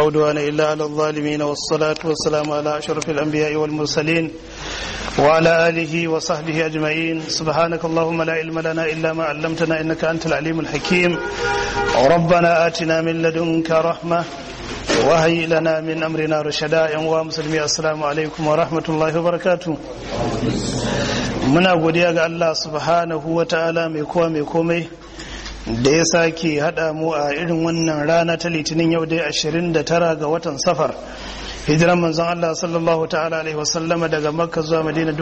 عدوان إلا على الظالمين والصلاة والسلام على أشرف الأنبياء والمرسلين وعلى آله وصحبه أجمعين سبحانك اللهم لا علم لنا إلا ما علمتنا إنك أنت العليم الحكيم ربنا آتنا من لدنك رحمة وهي لنا من أمرنا رشدا يا مسلمي السلام عليكم ورحمة الله وبركاته muna godiya ga Allah subhanahu wa ta'ala mai kowa mai komai da ya sake haɗa mu a irin wannan rana ta litinin yau dai 29 ga watan safar hijiran manzon Allah sallallahu ta'ala alaihi wasallama daga makka zuwa madina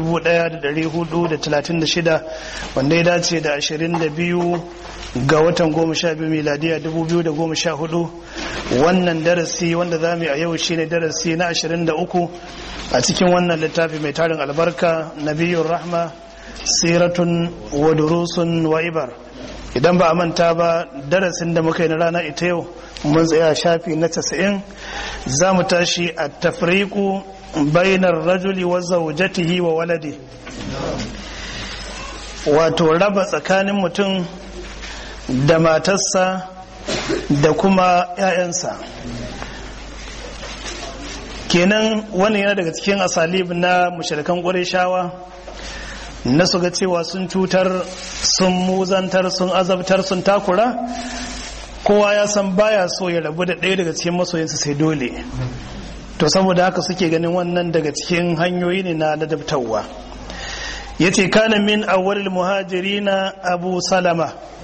1436 wanda ya dace da 22 ga watan 12 miladiya 2014 wannan darasi wanda za mu yi a yau shine darasi na 23 a cikin wannan littafi mai tarin albarka nabiyun rahma siratun wa durusun wa ibar idan ba a manta ba darasin da muka yi na rana ita yau mun tsaya shafi na 90 za mu tashi a tafriku bainar rajuli wa zaujatihi wa walade wato raba tsakanin mutum da matarsa da kuma 'ya'yansa kenan wannan yana daga cikin asalib na mushrikan shawa na su ga cewa sun cutar sun muzantar sun azabtar sun takura kowa ya san baya so ya rabu da ɗaya daga cikin masoyinsa sai dole to saboda haka suke ganin wannan daga cikin hanyoyi ne na ladabtarwa ya ce kana min awwalil muhajirina abu salama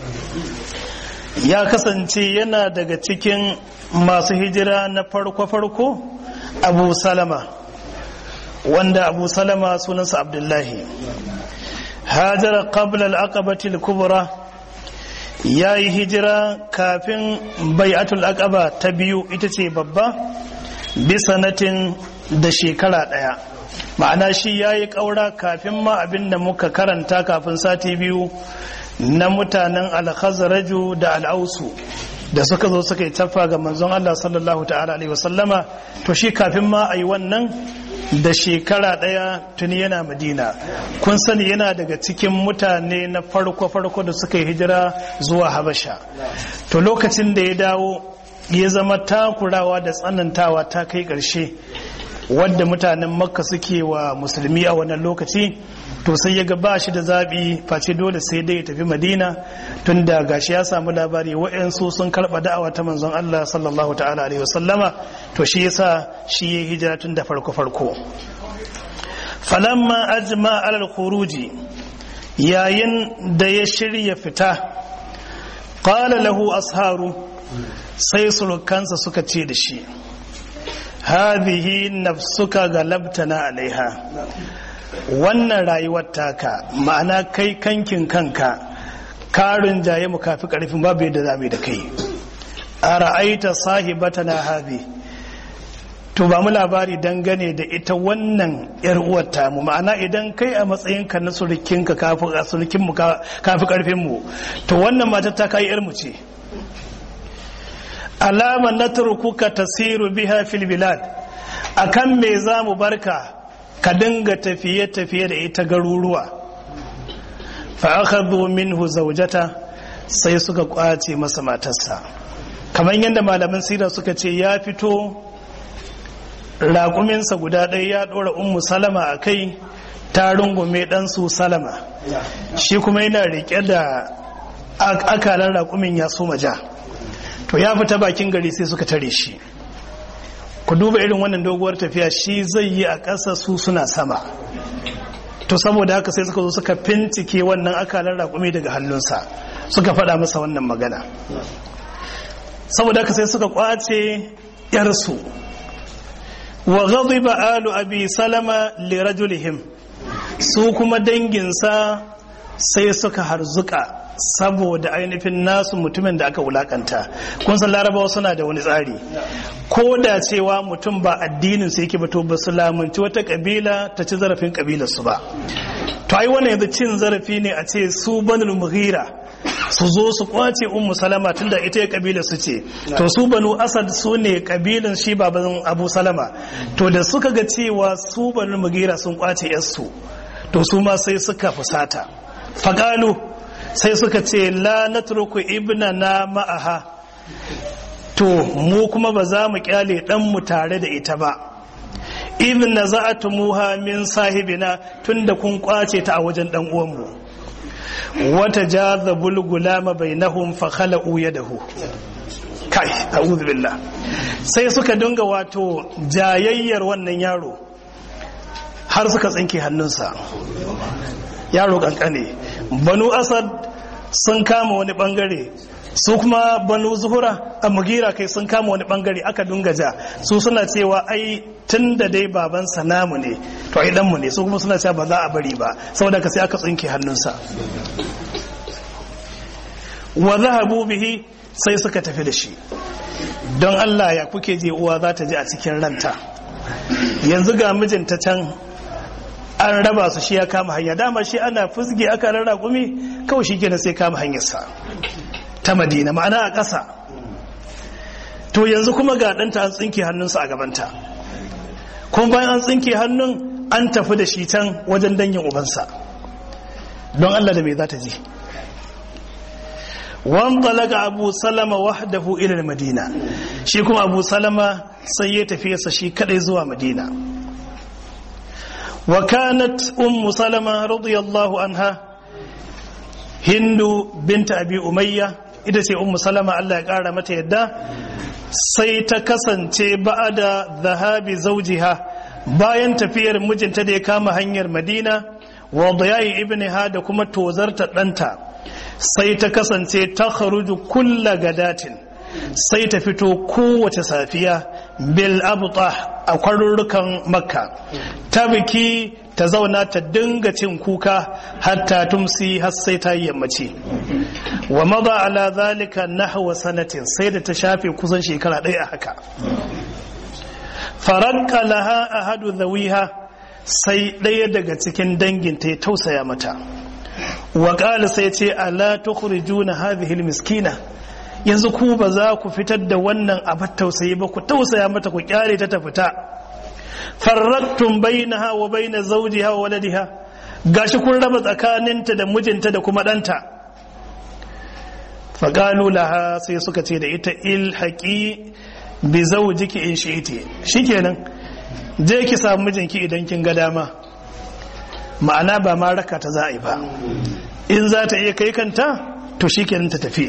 ya kasance yana daga cikin masu hijira na farko-farko abu salama wanda abu salama sunansa abdullahi hajara qabla al-aqabati al-kubra yayi hijira kafin bai'atul aqaba ta biyu ita ce babba bi sanatin da shekara daya ma'ana shi yayi kaura kafin ma abinda muka karanta kafin sati biyu na mutanen al-khazraju da al-ausu da suka zo suka yi tafa ga manzon Allah sallallahu ta'ala alaihi wasallama to shi kafin ma a yi wannan da shekara ɗaya tuni yana madina kun sani yana daga cikin mutane na farko-farko da suka yi hijira zuwa habasha to lokacin da ya dawo ya zama takurawa da tsanantawa ta kai ƙarshe wadda mutanen makka suke wa musulmi a wannan lokaci to sai ya ga ba shi da zaɓi face dole sai dai ya tafi madina tun da gashi ya samu labari wa'yansu sun karɓa da'awa ta manzon Allah sallallahu ta'ala alaihi wasallama to shi yasa shi ya hijira tun da farko farko falamma ajma alal khuruji yayin da ya shirya fita qala lahu asharu sai surukansa suka ce da shi hadhihi nafsuka galabtana alaiha wannan rayuwar taka ma'ana kai kankin kanka karin jaye mu kafi karfin babu yadda za mu da kai a ra'aita sahibata na habi to ba mu labari dangane da ita wannan yar uwar mu ma'ana idan kai a matsayinka na surukinka kafi surukin mu kafi karfin mu to wannan matar ta kai yar mu ce alama natrukuka tasiru biha fil bilad akan me za mu barka ka dinga tafiye-tafiye da ita garuruwa fa'akhadhu minhu zawjata sai suka kwace masa matarsa kamar yadda malaman sira suka ce ya fito raƙuminsa guda ɗaya ya ɗora ummu salama a kai ta rungume ɗansu salama shi kuma yana riƙe da akalan raƙumin ya soma ja to ya fita bakin gari sai suka tare shi ku duba irin wannan doguwar tafiya shi zai yi a ƙasa su suna sama to saboda haka sai suka zo suka fincike wannan akalar raƙumi daga hannunsa suka faɗa masa wannan magana saboda haka sai suka kwace yarsu wa ghadiba alu abi salama li rajulihim su kuma danginsa sai suka harzuka saboda ainihin nasu mutumin da aka wulakanta kun san larabawa suna da wani tsari ko da cewa mutum ba addinin su yake ba to ba su lamunci wata kabila ta ci zarafin kabilar su ba to ai wannan yanzu cin zarafi ne a ce su banul mughira su zo su kwace ummu salama tunda ita ya kabila su ce to su banu asad su ne kabilan shi baban abu salama to da suka ga cewa su banu mughira sun kwace yarsu to su ma sai suka fusata faqalu sai suka ce la natruku ibna na ma'aha to mu kuma ba za mu kyale ɗanmu tare da ita ba ibn na za'atumuha min sahibina tunda kun kwace ta a wajen ɗan uwanmu wata jaza bulgulama bainahum fa khala'u yadahu kai a'udhu billah sai suka dinga wato jayayyar wannan yaro har suka tsinke hannunsa yaro kankane banu asad sun kama wani bangare su kuma banu zuhura a mugira kai sun kama wani bangare aka dunga ja su suna cewa ai tun da dai babansa namu ne to ai danmu ne su kuma suna cewa ba za a bari ba saboda ka sai aka tsinke hannunsa wa zahabu bihi sai suka tafi da shi don Allah ya kuke je uwa za ta ji a cikin ranta yanzu ga mijinta can an raba su shi ya kama hanya dama shi ana fusge aka rarra gumi kawai shi kenan sai kama hanyarsa ta madina ma'ana a ƙasa to yanzu kuma ga ɗanta an tsinke hannunsa a gabanta kuma bayan an tsinke hannun an tafi da shi can wajen dangin ubansa don Allah da me za ta ji wan talaga abu salama wahdahu ila madina shi kuma abu salama sai ya tafi sa shi kadai zuwa madina wa kanat ummu salama radiyallahu anha hindu binta abi umayya ita ce ummu salama Allah ya kara mata yadda sai ta kasance ba'ada zahabi zawjiha bayan tafiyar mijinta da ya kama hanyar madina wa dayayi ibniha da kuma tozarta ɗanta sai ta kasance ta kharuju kulla gadatin sai ta fito kowace safiya bil abuta a kwarurrukan makka ta biki ta zauna ta dinga cin kuka hatta tumsi har sai ta yi yammaci wa maza ala zalika nahwa sanatin sai da ta shafe kusan shekara ɗaya a haka faranka laha ahadu zawiha sai ɗaya daga cikin danginta ya tausaya mata wa sai ce ala tukhrijuna hadhihi almiskina yanzu ku ba za ku fitar da wannan abar tausayi ba ku tausaya mata ku kyare ta ta fita farrattum bainaha wa baina zawjiha wa waladiha gashi kun raba tsakaninta da mijinta da kuma ɗanta faqalu laha sai suka ce da ita ilhaqi bi zawjiki in shi'ti shikenan je ki samu mijinki idan kin ga dama ma'ana ba ma raka ta za a yi ba in za ta iya kai kanta to shi kenan ta tafi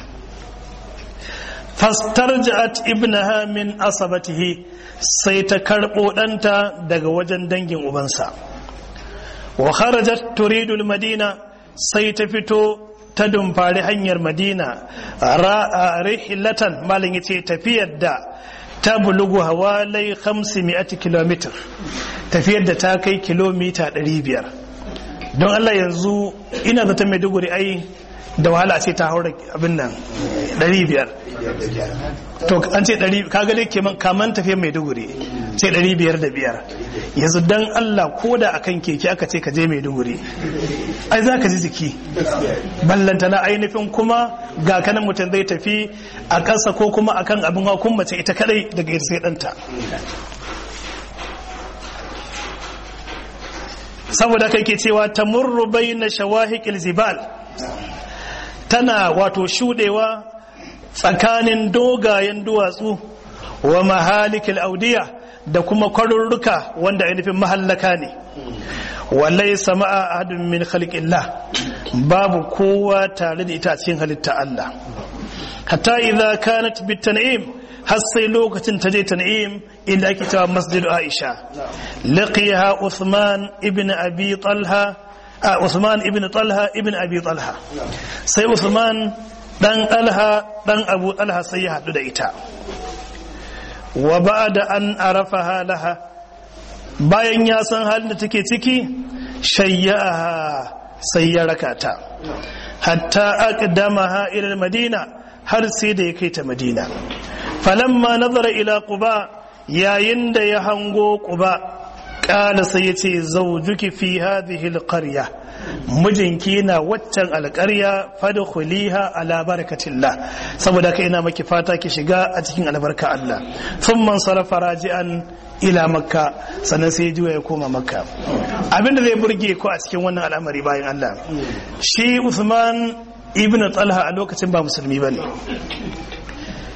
fastarja'at ibnaha min asabatihi sai ta karɓo ɗanta daga wajen dangin ubansa wa kharajat turidu madina sai ta fito ta dumfari hanyar madina rihilatan malin yace tafiyar da ta bulugu hawalai 500 km tafiyar da ta kai kilomita 500 don Allah yanzu ina zata maiduguri ai da wahala ce ta haura abin nan 500 to an ce 100 kaga dai kaman tafiyar maiduguri sai 505 yanzu don Allah ko da akan keke aka ce ka je maiduguri ai za ka ji jiki ballanta na ainihin kuma ga kanan mutum zai tafi a ƙasa ko kuma akan abin hakun mace ita kadai daga ita sai ɗanta saboda kai ke cewa ta murru na shawahikil zibal tana wato shudewa tsakanin dogayen duwatsu wa mahalikil audiya da kuma kwarurruka wanda ainihin mahallaka ne wallai sama'a ahadun min khalqillah babu kowa tare da ita cikin halitta Allah hatta idza kanat bitan'im har sai lokacin ta je tan'im inda ake cewa masjid Aisha laqiyaha Uthman ibn Abi Talha a Uthman ibn Talha ibn Abi Talha sai Uthman dan Talha dan Abu Talha sai ya hadu da ita wa ba'da an arafaha laha bayan ya san halin da take ciki shayyaha sai ya rakata hatta aqdamaha ila madina har sai da ya kai ta madina falamma nazara ila quba yayin da ya hango quba kala sai ya ce zawjuki fi hadhihi alqarya mijinki na waccan alƙarya fadkhuliha ala barakatillah saboda kai ina maki fata ki shiga a cikin albarka Allah thumma sarafa raji'an ila makka sannan sai juya ya koma makka abinda zai burge ku a cikin wannan al'amari bayan Allah shi Uthman ibn Talha a lokacin ba musulmi bane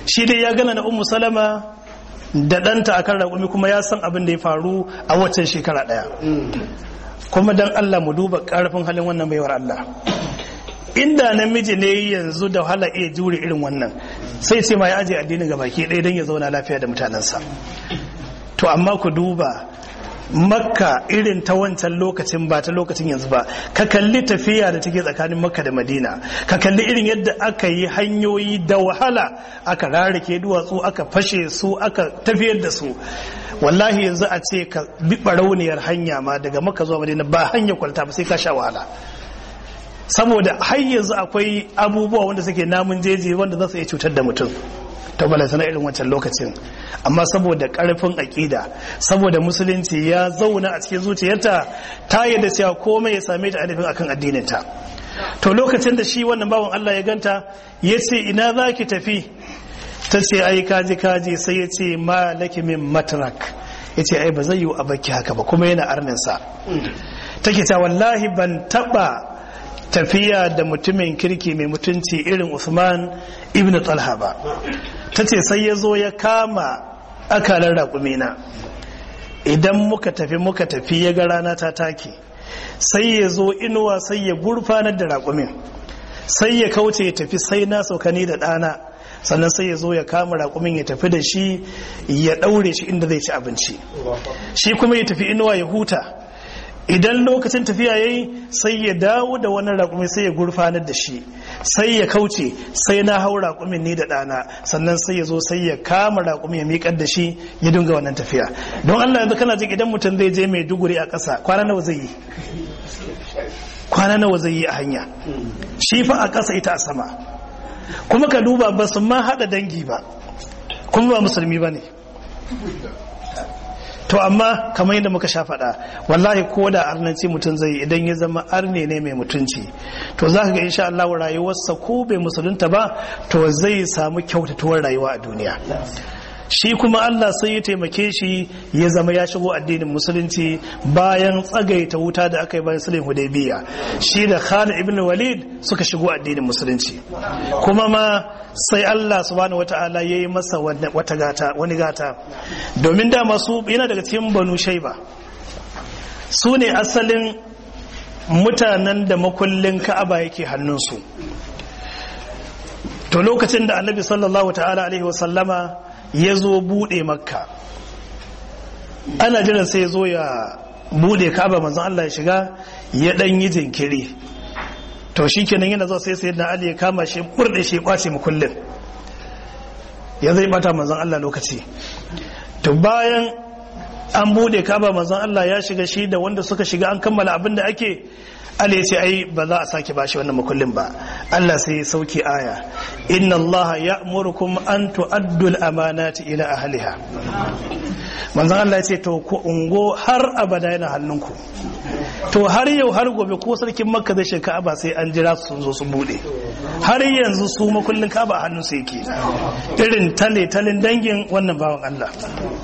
shi dai ya gana na ummu salama da ɗanta akan raƙumi kuma ya san abin da ya faru a waccan shekara ɗaya kuma don Allah mu duba ƙarfin halin wannan baiwar Allah inda namiji ne yanzu da wahala iya jure irin wannan sai ce ma ya aje addinin ga baki ɗaya don ya zauna lafiya da mutanensa to amma ku duba makka irin ta wancan lokacin ba ta lokacin yanzu ba ka kalli tafiya da take tsakanin makka da madina ka kalli irin yadda aka yi hanyoyi da wahala aka rarrake duwatsu aka fashe su aka tafiyar da su wallahi yanzu a ce ka bi barauniyar hanya ma daga makka zuwa madina ba hanya kwalta ba sai ka sha wahala saboda har yanzu akwai abubuwa wanda suke namun jeji wanda za su iya cutar da mutum ta balantana irin wancan lokacin amma saboda karfin aƙida saboda musulunci ya zauna a cikin zuciyarta ta yadda cewa komai ya same ta alifin akan addininta to lokacin da shi wannan bawan Allah ya ganta ya ce ina za ki tafi ta ce ai kaji kaji sai ya ce ma laki min matrak ya ce ai ba zai yi a baki haka ba kuma yana arninsa take ta wallahi ban taba tafiya da mutumin kirki mai mutunci irin Usman ibn Talha ba ta ce sai ya zo ya kama akalar raƙumina idan muka tafi muka tafi ya ga rana ta take sai ya zo inuwa sai ya gurfanar da raƙumin sai ya kauce ya tafi sai na saukani da ɗana sannan sai ya zo ya kama raƙumin ya tafi da shi ya ɗaure shi inda zai ci abinci shi kuma ya tafi inuwa ya huta idan lokacin tafiya yayi sai ya dawo da wani raƙumi sai ya gurfanar da shi sai ya kauce sai na hau raƙumin ni da ɗana sannan sai ya zo sai ya kama raƙumi ya miƙar da shi ya dinga wannan tafiya don Allah yanzu kana jin idan mutum zai je mai duguri a ƙasa kwana nawa zai yi kwana nawa zai yi a hanya shi fa a ƙasa ita a sama kuma ka duba ba su ma haɗa dangi ba kuma ba musulmi ba ne to amma kamar yadda muka sha faɗa wallahi ko da arnanci mutum zai idan ya zama arne ne mai mutunci to za ka ga insha Allah rayuwarsa ko bai musulunta ba to zai samu kyautatuwar rayuwa a duniya shi kuma Allah sai ya taimake shi ya zama ya shigo addinin musulunci bayan tsagaita wuta da aka yi bayan sulhin hudaybiya shi da Khalid ibn Walid suka shigo addinin musulunci kuma ma sai Allah subhanahu wata'ala ya yi masa wata gata wani gata domin da masu yana daga cikin banu shaiba su ne asalin mutanen da makullin ka'aba yake hannunsu to lokacin da annabi sallallahu ta'ala alaihi wasallama ya zo buɗe makka ana jiran sai ya zo ya buɗe ka'aba manzon Allah ya shiga ya ɗan yi jinkiri to shi kenan yana zuwa sai sayyidina ali ya kama shi burde shi kwace mu kullun ya zai bata manzon Allah lokaci to bayan an bude kaba manzon Allah ya shiga shi da wanda suka shiga an kammala abin da ake Ali ya ce ai ba za a sake bashi wannan makullin ba Allah sai ya sauke aya inna Allah ya'murukum an tu'addu al-amanati ila ahliha manzon Allah ya ce to ku ungo har abada yana hannunku to har yau har gobe ko sarkin makka zai shiga ka'aba sai an jira su sun zo su bude har yanzu su makullin ka'aba a hannun su yake irin tale talin dangin wannan bawan Allah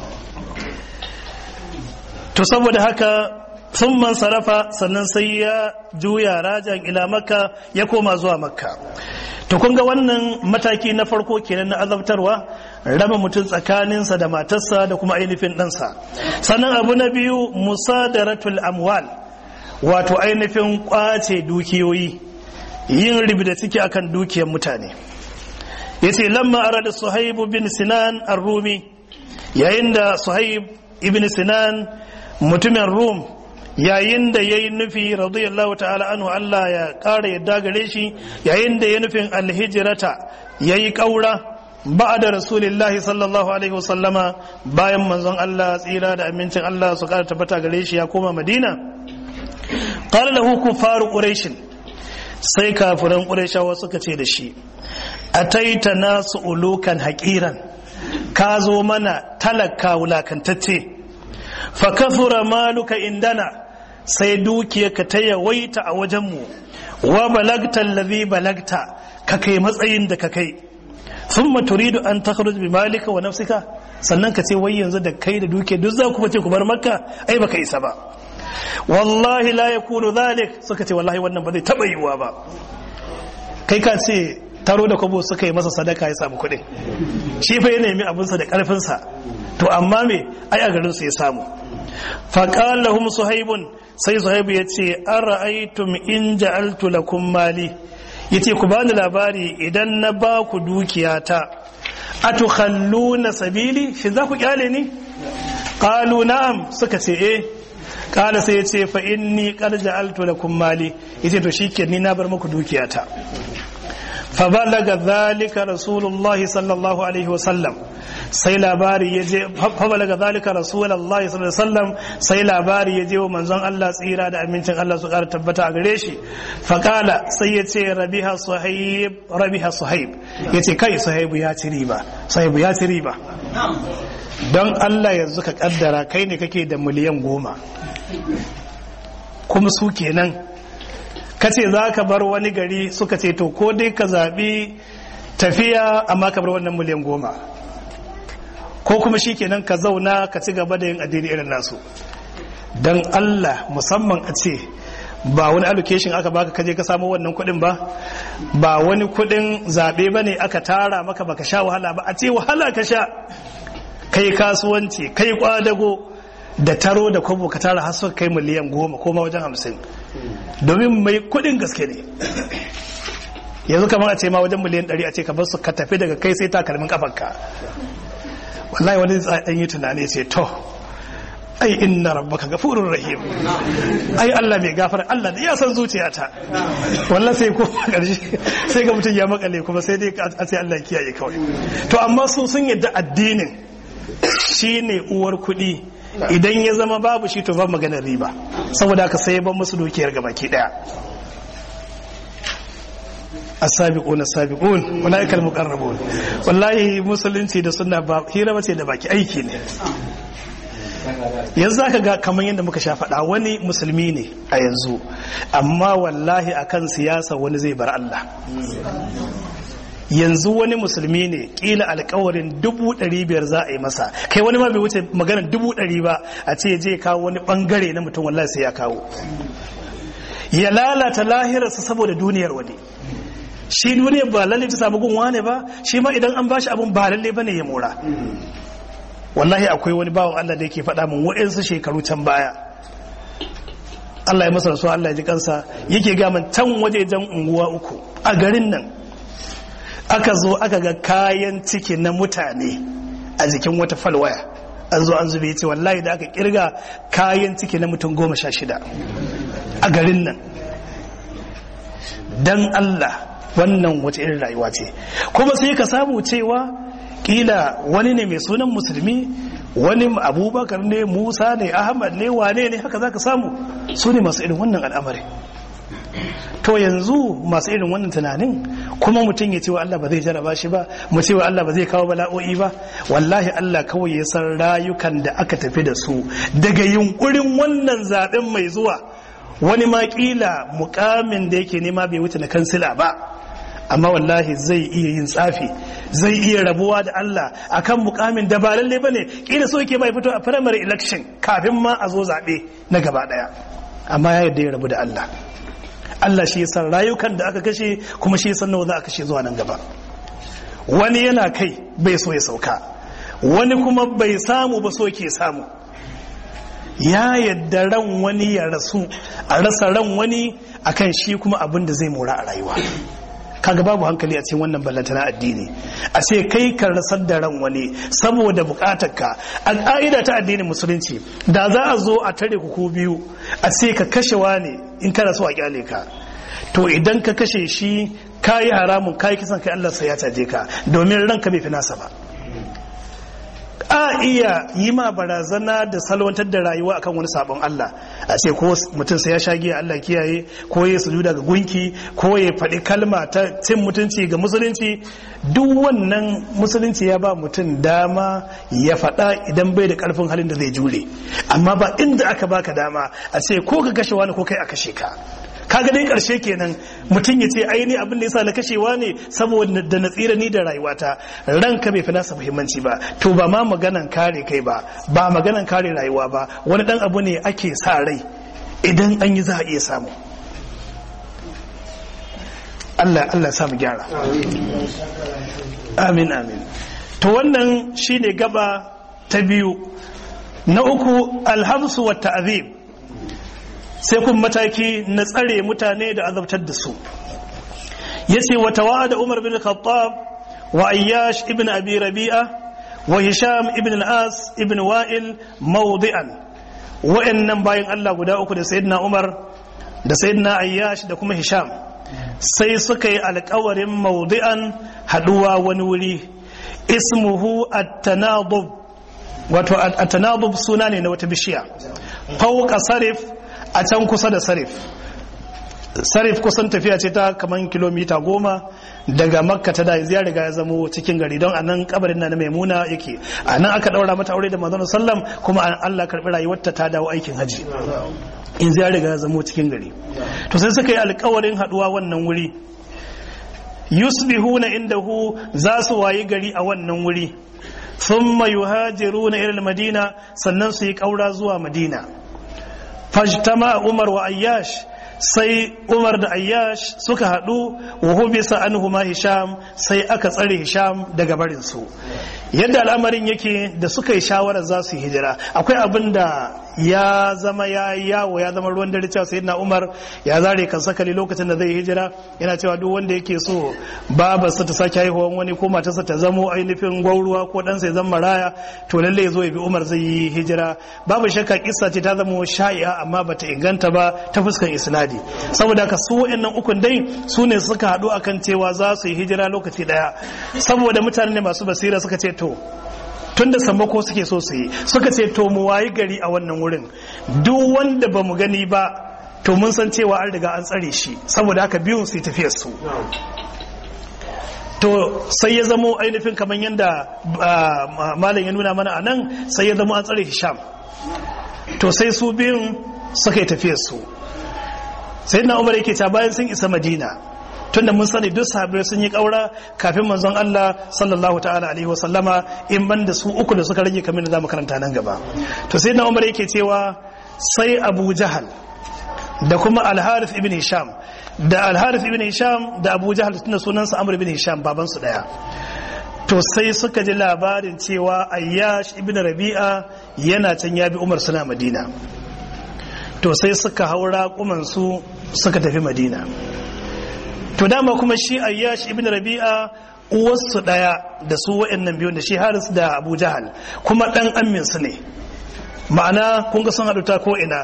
to saboda haka sun man sarrafa sannan sai ya juya rajan ila makka ya koma zuwa makka to kun ga wannan mataki na farko kenan na azabtarwa raba mutum tsakaninsa da matarsa da kuma ainihin ɗansa sannan abu na biyu musadaratul amwal wato ainihin kwace dukiyoyi yin da ciki akan dukiyar mutane ya ce lamma arada suhaibu bin sinan ar-rumi yayin da suhaib ibn sinan mutumin rum yayin da ya yi nufi radiyallahu ta'ala anhu Allah ya ƙara yadda gare shi yayin da ya nufin alhijirata ya yi ƙaura ba da rasulillahi sallallahu alaihi wasallama bayan manzon Allah tsira da amincin Allah su ƙara tabbata gare shi ya koma madina ƙara da hukum faru ƙureshin sai kafiran ƙureshawa suka ce da shi a taita nasu ulukan haƙiran ka zo mana talaka wulakantacce fa kafura maluka indana sai dukiyarka ta yawaita a wajenmu wa balagta allazi balagta ka kai matsayin da ka kai thumma turidu an takhruj bi malika wa nafsika sannan ka ce wai yanzu da kai da duke duk za ku fice ku bar makka ai baka isa ba wallahi la yakunu dhalik suka ce wallahi wannan ba zai taba yiwuwa ba kai ka ce taro da kwabo suka yi masa sadaka ya samu kuɗin shi fa ya nemi abinsa da ƙarfinsa to amma me ai a garinsu ya samu faƙal lahum suhaibun sai suhaibu ya ce an ra'aitum in ja'altu lakum mali ya ce ku bani labari idan na ba ku dukiyata atukhalluna sabili shi za ku kyale ni qalu na'am suka ce eh kala sai ya ce fa inni qad ja'altu lakum mali yace to shike ni na bar muku dukiyata fa balaga dhalika rasulullahi sallallahu alaihi wasallam sai labari ya je fa balaga dhalika rasulullahi sallallahu alaihi wasallam sai labari ya je wa manzon Allah tsira da amincin Allah su ƙara tabbata a gare shi fa kala sai ya ce rabiha suhaib rabiha suhaib yace kai suhaibu ya ci riba suhaibu ya ci riba don Allah yanzu ka kaddara kai ne kake da miliyan goma kuma su kenan ka ce za ka bar wani gari suka ce to ko dai ka zaɓi tafiya amma ka bar wannan miliyan goma ko kuma shi kenan ka zauna ka ci gaba da yin addini irin nasu don Allah musamman a ce ba wani allocation aka baka kaje ka samu wannan kuɗin ba ba wani kuɗin zaɓe ba ne aka tara maka baka sha wahala ba a ce wahala ka sha kai kasuwanci kai kwadago da taro da kwabo ka tara har suka kai miliyan goma ko ma wajen hamsin domin mai kudin gaske ne yanzu kamar a ce ma wajen miliyan ɗari a ce ka bar su ka tafi daga kai sai takalmin kafanka wallahi wani ɗan yi tunani ce to ai inna rabbaka gafurur rahim ai Allah mai gafara Allah da ya san zuciyata wallahi sai ko karshe sai ga mutum ya makale kuma sai dai a ce Allah kiyaye kawai to amma su sun yadda addinin shine uwar kuɗi idan ya zama babu shi to ba maganar riba saboda haka sai ban musu dukiyar gabaki daya as-sabiquna as-sabiqun ulaika al-muqarrabun wallahi musulunci da sunna ba hira bace da baki aiki ne yanzu aka ga kamar yadda muka sha faɗa wani musulmi ne a yanzu amma wallahi akan siyasa wani zai bar Allah yanzu wani musulmi ne kila alkawarin dubu ɗari biyar za a yi masa kai wani ma bai wuce maganar dubu ɗari ba a ce je kawo wani ɓangare na mutum wallahi sai ya kawo ya lalata lahirarsa saboda duniyar wani shi duniyar ba lalle ta samu gun wane ba shi ma idan an bashi abun ba lalle bane ya mora wallahi akwai wani bawan Allah da yake faɗa min wa'insu shekaru can baya Allah ya masa rasuwa Allah ya ji kansa yake ga min can wajejen unguwa uku a garin nan aka zo aka ga kayan ciki na mutane a jikin wata falwaya an zo an zube ce wallahi da aka kirga kayan ciki na mutum goma sha shida a garin nan dan Allah wannan wace irin rayuwa ce kuma sai ka samu cewa kila wani ne mai sunan musulmi wani abubakar ne musa ne ahmad ne wane ne haka za ka samu su ne masu irin wannan al'amari to yanzu masu irin wannan tunanin kuma mutum ya ce wa Allah ba zai jaraba shi ba mu ce wa Allah ba zai kawo bala'o'i ba wallahi Allah kawai ya san rayukan da aka tafi da su daga yunkurin wannan zaben mai zuwa wani ma kila mukamin da yake nema bai wuce na kansila ba amma wallahi zai iya yin tsafi zai iya rabuwa da Allah akan mukamin da ba lalle bane kila so yake bai fito a primary election kafin ma a zo zabe na gaba daya amma ya yarda ya rabu da Allah Allah shi san rayukan da aka kashe kuma shi san nawa za a kashe zuwa nan gaba wani yana kai bai so ya sauka wani kuma bai samu ba so ke samu ya yadda ran wani ya rasu a rasa ran wani akan shi kuma abin da zai mora a rayuwa kaga babu hankali a cikin wannan ballantana addini a ce kai ka rasar da ran wani saboda bukatar ka a ka'ida ta addinin musulunci da za a zo a tare ku ko biyu a ce ka kashe wani in kana so a kyale ka to idan ka kashe shi kayi haramun kayi kisan kai Allah sai ya caje ka domin ranka bai fi nasa ba a iya yi ma barazana da salwantar da rayuwa akan wani sabon Allah a ce ko mutum sai ya sha giya Allah kiyaye ko ya sujuda ga gunki ko ya faɗi kalma ta cin mutunci ga musulunci duk wannan musulunci ya ba mutum dama ya faɗa idan bai da ƙarfin halin da zai jure amma ba inda aka baka dama a ce ko ka kashe wani ko kai a kashe ka kaga dai karshe kenan mutum ya ce aini abin da yasa na kashewa ne saboda da na tsira ni da rayuwata ranka bai fi nasa muhimmanci ba to ba ma maganan kare kai ba ba maganan kare rayuwa ba wani dan abu ne ake sa rai idan an yi za a iya samu Allah Allah samu gyara amin amin to wannan shine gaba ta biyu na uku alhamsu wa ta'zib sai kun mataki na tsare mutane da azabtar da su yace wa tawada Umar bin Khattab wa Ayyash ibn Abi Rabi'a wa Hisham ibn al-As ibn Wa'il mawdi'an wa'annan bayan Allah guda uku da Sayyidina Umar da Sayyidina Ayyash da kuma Hisham sai suka yi alkawarin mawdi'an haduwa wani wuri ismuhu at-tanadub wato at-tanadub suna ne na wata bishiya fauka sarif a can kusa da sarif sarif kusan tafiya ce ta kaman kilomita goma daga makka ta da ya riga ya zamo cikin gari don a nan kabarin na na maimuna yake a nan aka daura mata aure da manzon sallam kuma Allah karbi rayuwarta ta dawo aikin haji in ya riga ya zamo cikin gari to sai suka yi alkawarin haduwa wannan wuri yusbihuna indahu za su wayi gari a wannan wuri thumma yuhajiruna ila madina sannan su yi kaura zuwa madina fajtama umar wa ayyash sai umar da ayyash suka haɗu wa hubisa anhuma hisham sai aka tsare hisham daga barinsu yadda al'amarin yake da suka yi shawarar za su yi hijira akwai abin da ya zama ya yawo ya zama ruwan dare cewa sayyidina umar ya zare kan sakali lokacin da zai hijira yana cewa duk wanda yake so babarsa ta sake haihuwan wani ko matarsa ta zamo ainihin gwauruwa ko ɗansa ya zama maraya to lalle ya zo ya bi umar zai yi hijira babu shakka kissa ce ta zama sha'i'a amma bata inganta ba ta fuskan isnadi saboda haka su wa'annan ukun dai su ne suka haɗu akan cewa za su yi hijira lokaci ɗaya saboda mutane ne masu basira suka ce to tun da sammako suke so su yi suka ce to mu wayi gari a wannan wurin duk wanda ba mu gani ba to mun san cewa an riga an tsare shi saboda haka biyun su yi tafiyar su to sai ya zamo ainihin kamar yadda malam ya nuna mana a nan sai ya zamo an tsare hisham to sai su biyun suka yi tafiyar su sai na umar yake ta bayan sun isa madina tunda mun sani duk sahabbai sun yi kaura kafin manzon Allah sallallahu ta'ala alaihi wasallama in ban da su uku da suka rage kamar da zamu karanta nan gaba to sai na Umar yake cewa sai Abu Jahal da kuma Al-Harith ibn Hisham da Al-Harith ibn Hisham da Abu Jahal tunda sunansa Amr ibn Hisham baban su daya to sai suka ji labarin cewa Ayyash ibn Rabi'a yana can ya bi Umar suna Madina to sai suka haura kuman su suka tafi Madina to dama kuma shi ayyash ibn rabi'a uwarsu daya da su wa'annan biyun da shi haris da abu jahal kuma dan amin su ne ma'ana kun ga sun haɗu ta ko ina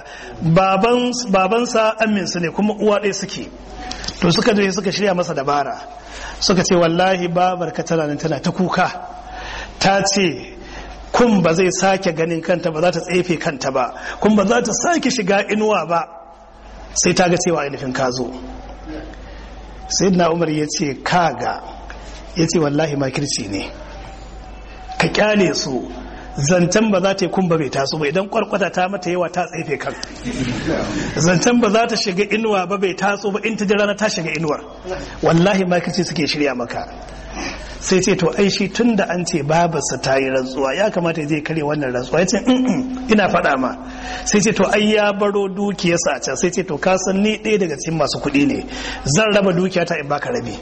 babansa amin su ne kuma uwa ɗaya suke to suka je suka shirya masa dabara suka ce wallahi babar ka tana nan tana ta kuka ta ce kun ba zai sake ganin kanta ba za ta tsefe kanta ba kun ba za ta sake shiga inuwa ba sai ta ga cewa ainihin ka zo sayyidina umar ya ce kaga ya ce wallahi makirci ne ka kyale su zancen ba za ta yi kumba bai taso ba idan kwarkwata ta mata yawa ta tsefe kan zancen ba za ta shiga inuwa ba bai taso ba in ta ji rana ta shiga inuwar wallahi makirci suke shirya maka sai ce to ai shi tun da an ce babarsa ta yi rantsuwa ya kamata ya je kare wannan rantsuwa ya ce ina faɗa ma sai ce to ai ya baro dukiyarsa a can sai ce to ka san ni ɗaya daga cikin masu kuɗi ne zan raba dukiya ta in baka rabi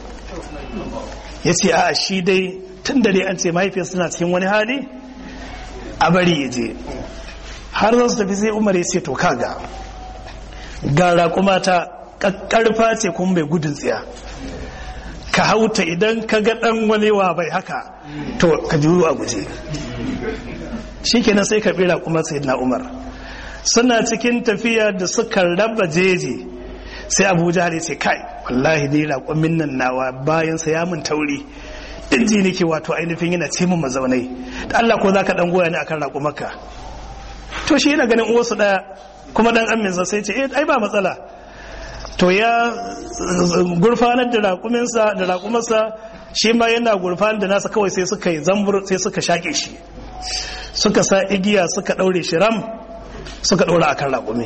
ya ce a shi dai tun da dai an ce mahaifiyarsa tana cikin wani hali a bari ya je har za su tafi sai umar ya ce to kaga ga raƙuma ta ƙarfa ce kuma bai gudun tsiya ka hauta idan ka ga dan wani wa bai haka to ka juru a guje shikenan sai ka bira kuma sayyidina Umar suna cikin tafiya da suka raba jeji sai Abu Jahal ce kai wallahi dai raƙumin nan nawa bayan sa ya mun tauri inji nake wato ainihin yana ce mun mazaunai da Allah ko zaka dan goya ni akan raƙumarka to shi yana ganin uwarsu daya kuma dan aminsa sai ce eh ai ba matsala to ya gurfanar da raƙuminsa da raƙumarsa shi ma yana gurfanar da nasa kawai sai suka yi zambur sai suka shaƙe shi suka sa igiya suka ɗaure shi ram suka ɗaura akan raƙumi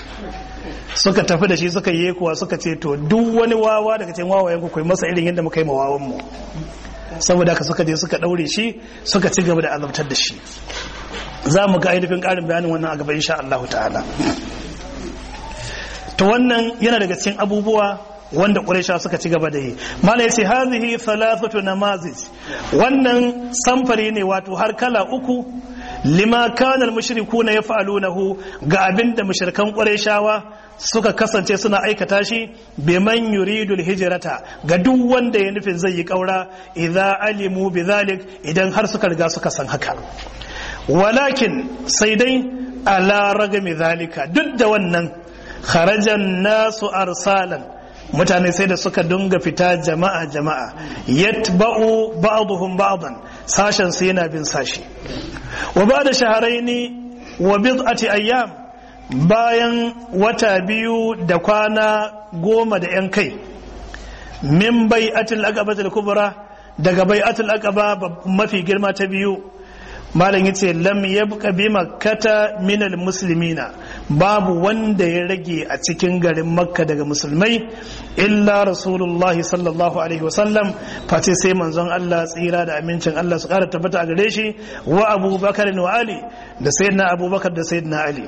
suka tafi da shi suka yi kuwa suka ce to duk wani wawa daga cikin wawayen ku kai masa irin yadda muka yi ma wawan mu saboda haka suka je suka ɗaure shi suka ci gaba da azabtar da shi za mu ga ainihin ƙarin bayanin wannan a gaba insha Allah ta'ala to wannan yana daga cikin abubuwa wanda quraisha suka ci gaba da yi mala yace hadhihi thalathatu namazij wannan samfari ne wato har kala uku lima kana al-mushrikuna yaf'alunahu ga abinda mushrikan qurayshawa suka kasance suna aikata shi biman yuridu hijrata ga duk wanda ya nufin zai yi kaura idza alimu bidhalik idan har suka riga suka san haka walakin sai dai ala ragami zalika duk da wannan kharajan nasu arsalan mutane sai da suka dunga fita jama'a jama'a yatba'u ba'dhum ba'dan sashen su yana bin sashi wa ba'da shahrayn wa bid'ati ayyam bayan wata biyu da kwana goma da yan kai min bai'atul aqabatul kubra daga bai'atul aqaba mafi girma ta biyu malam yace lam yabqa bi makkata min muslimina babu wanda ya rage a cikin garin makka daga musulmai illa rasulullahi sallallahu alaihi wasallam face sai manzon Allah tsira da amincin Allah su kara tabbata a gare shi wa abubakar wa ali da sayyidina abubakar da sayyidina ali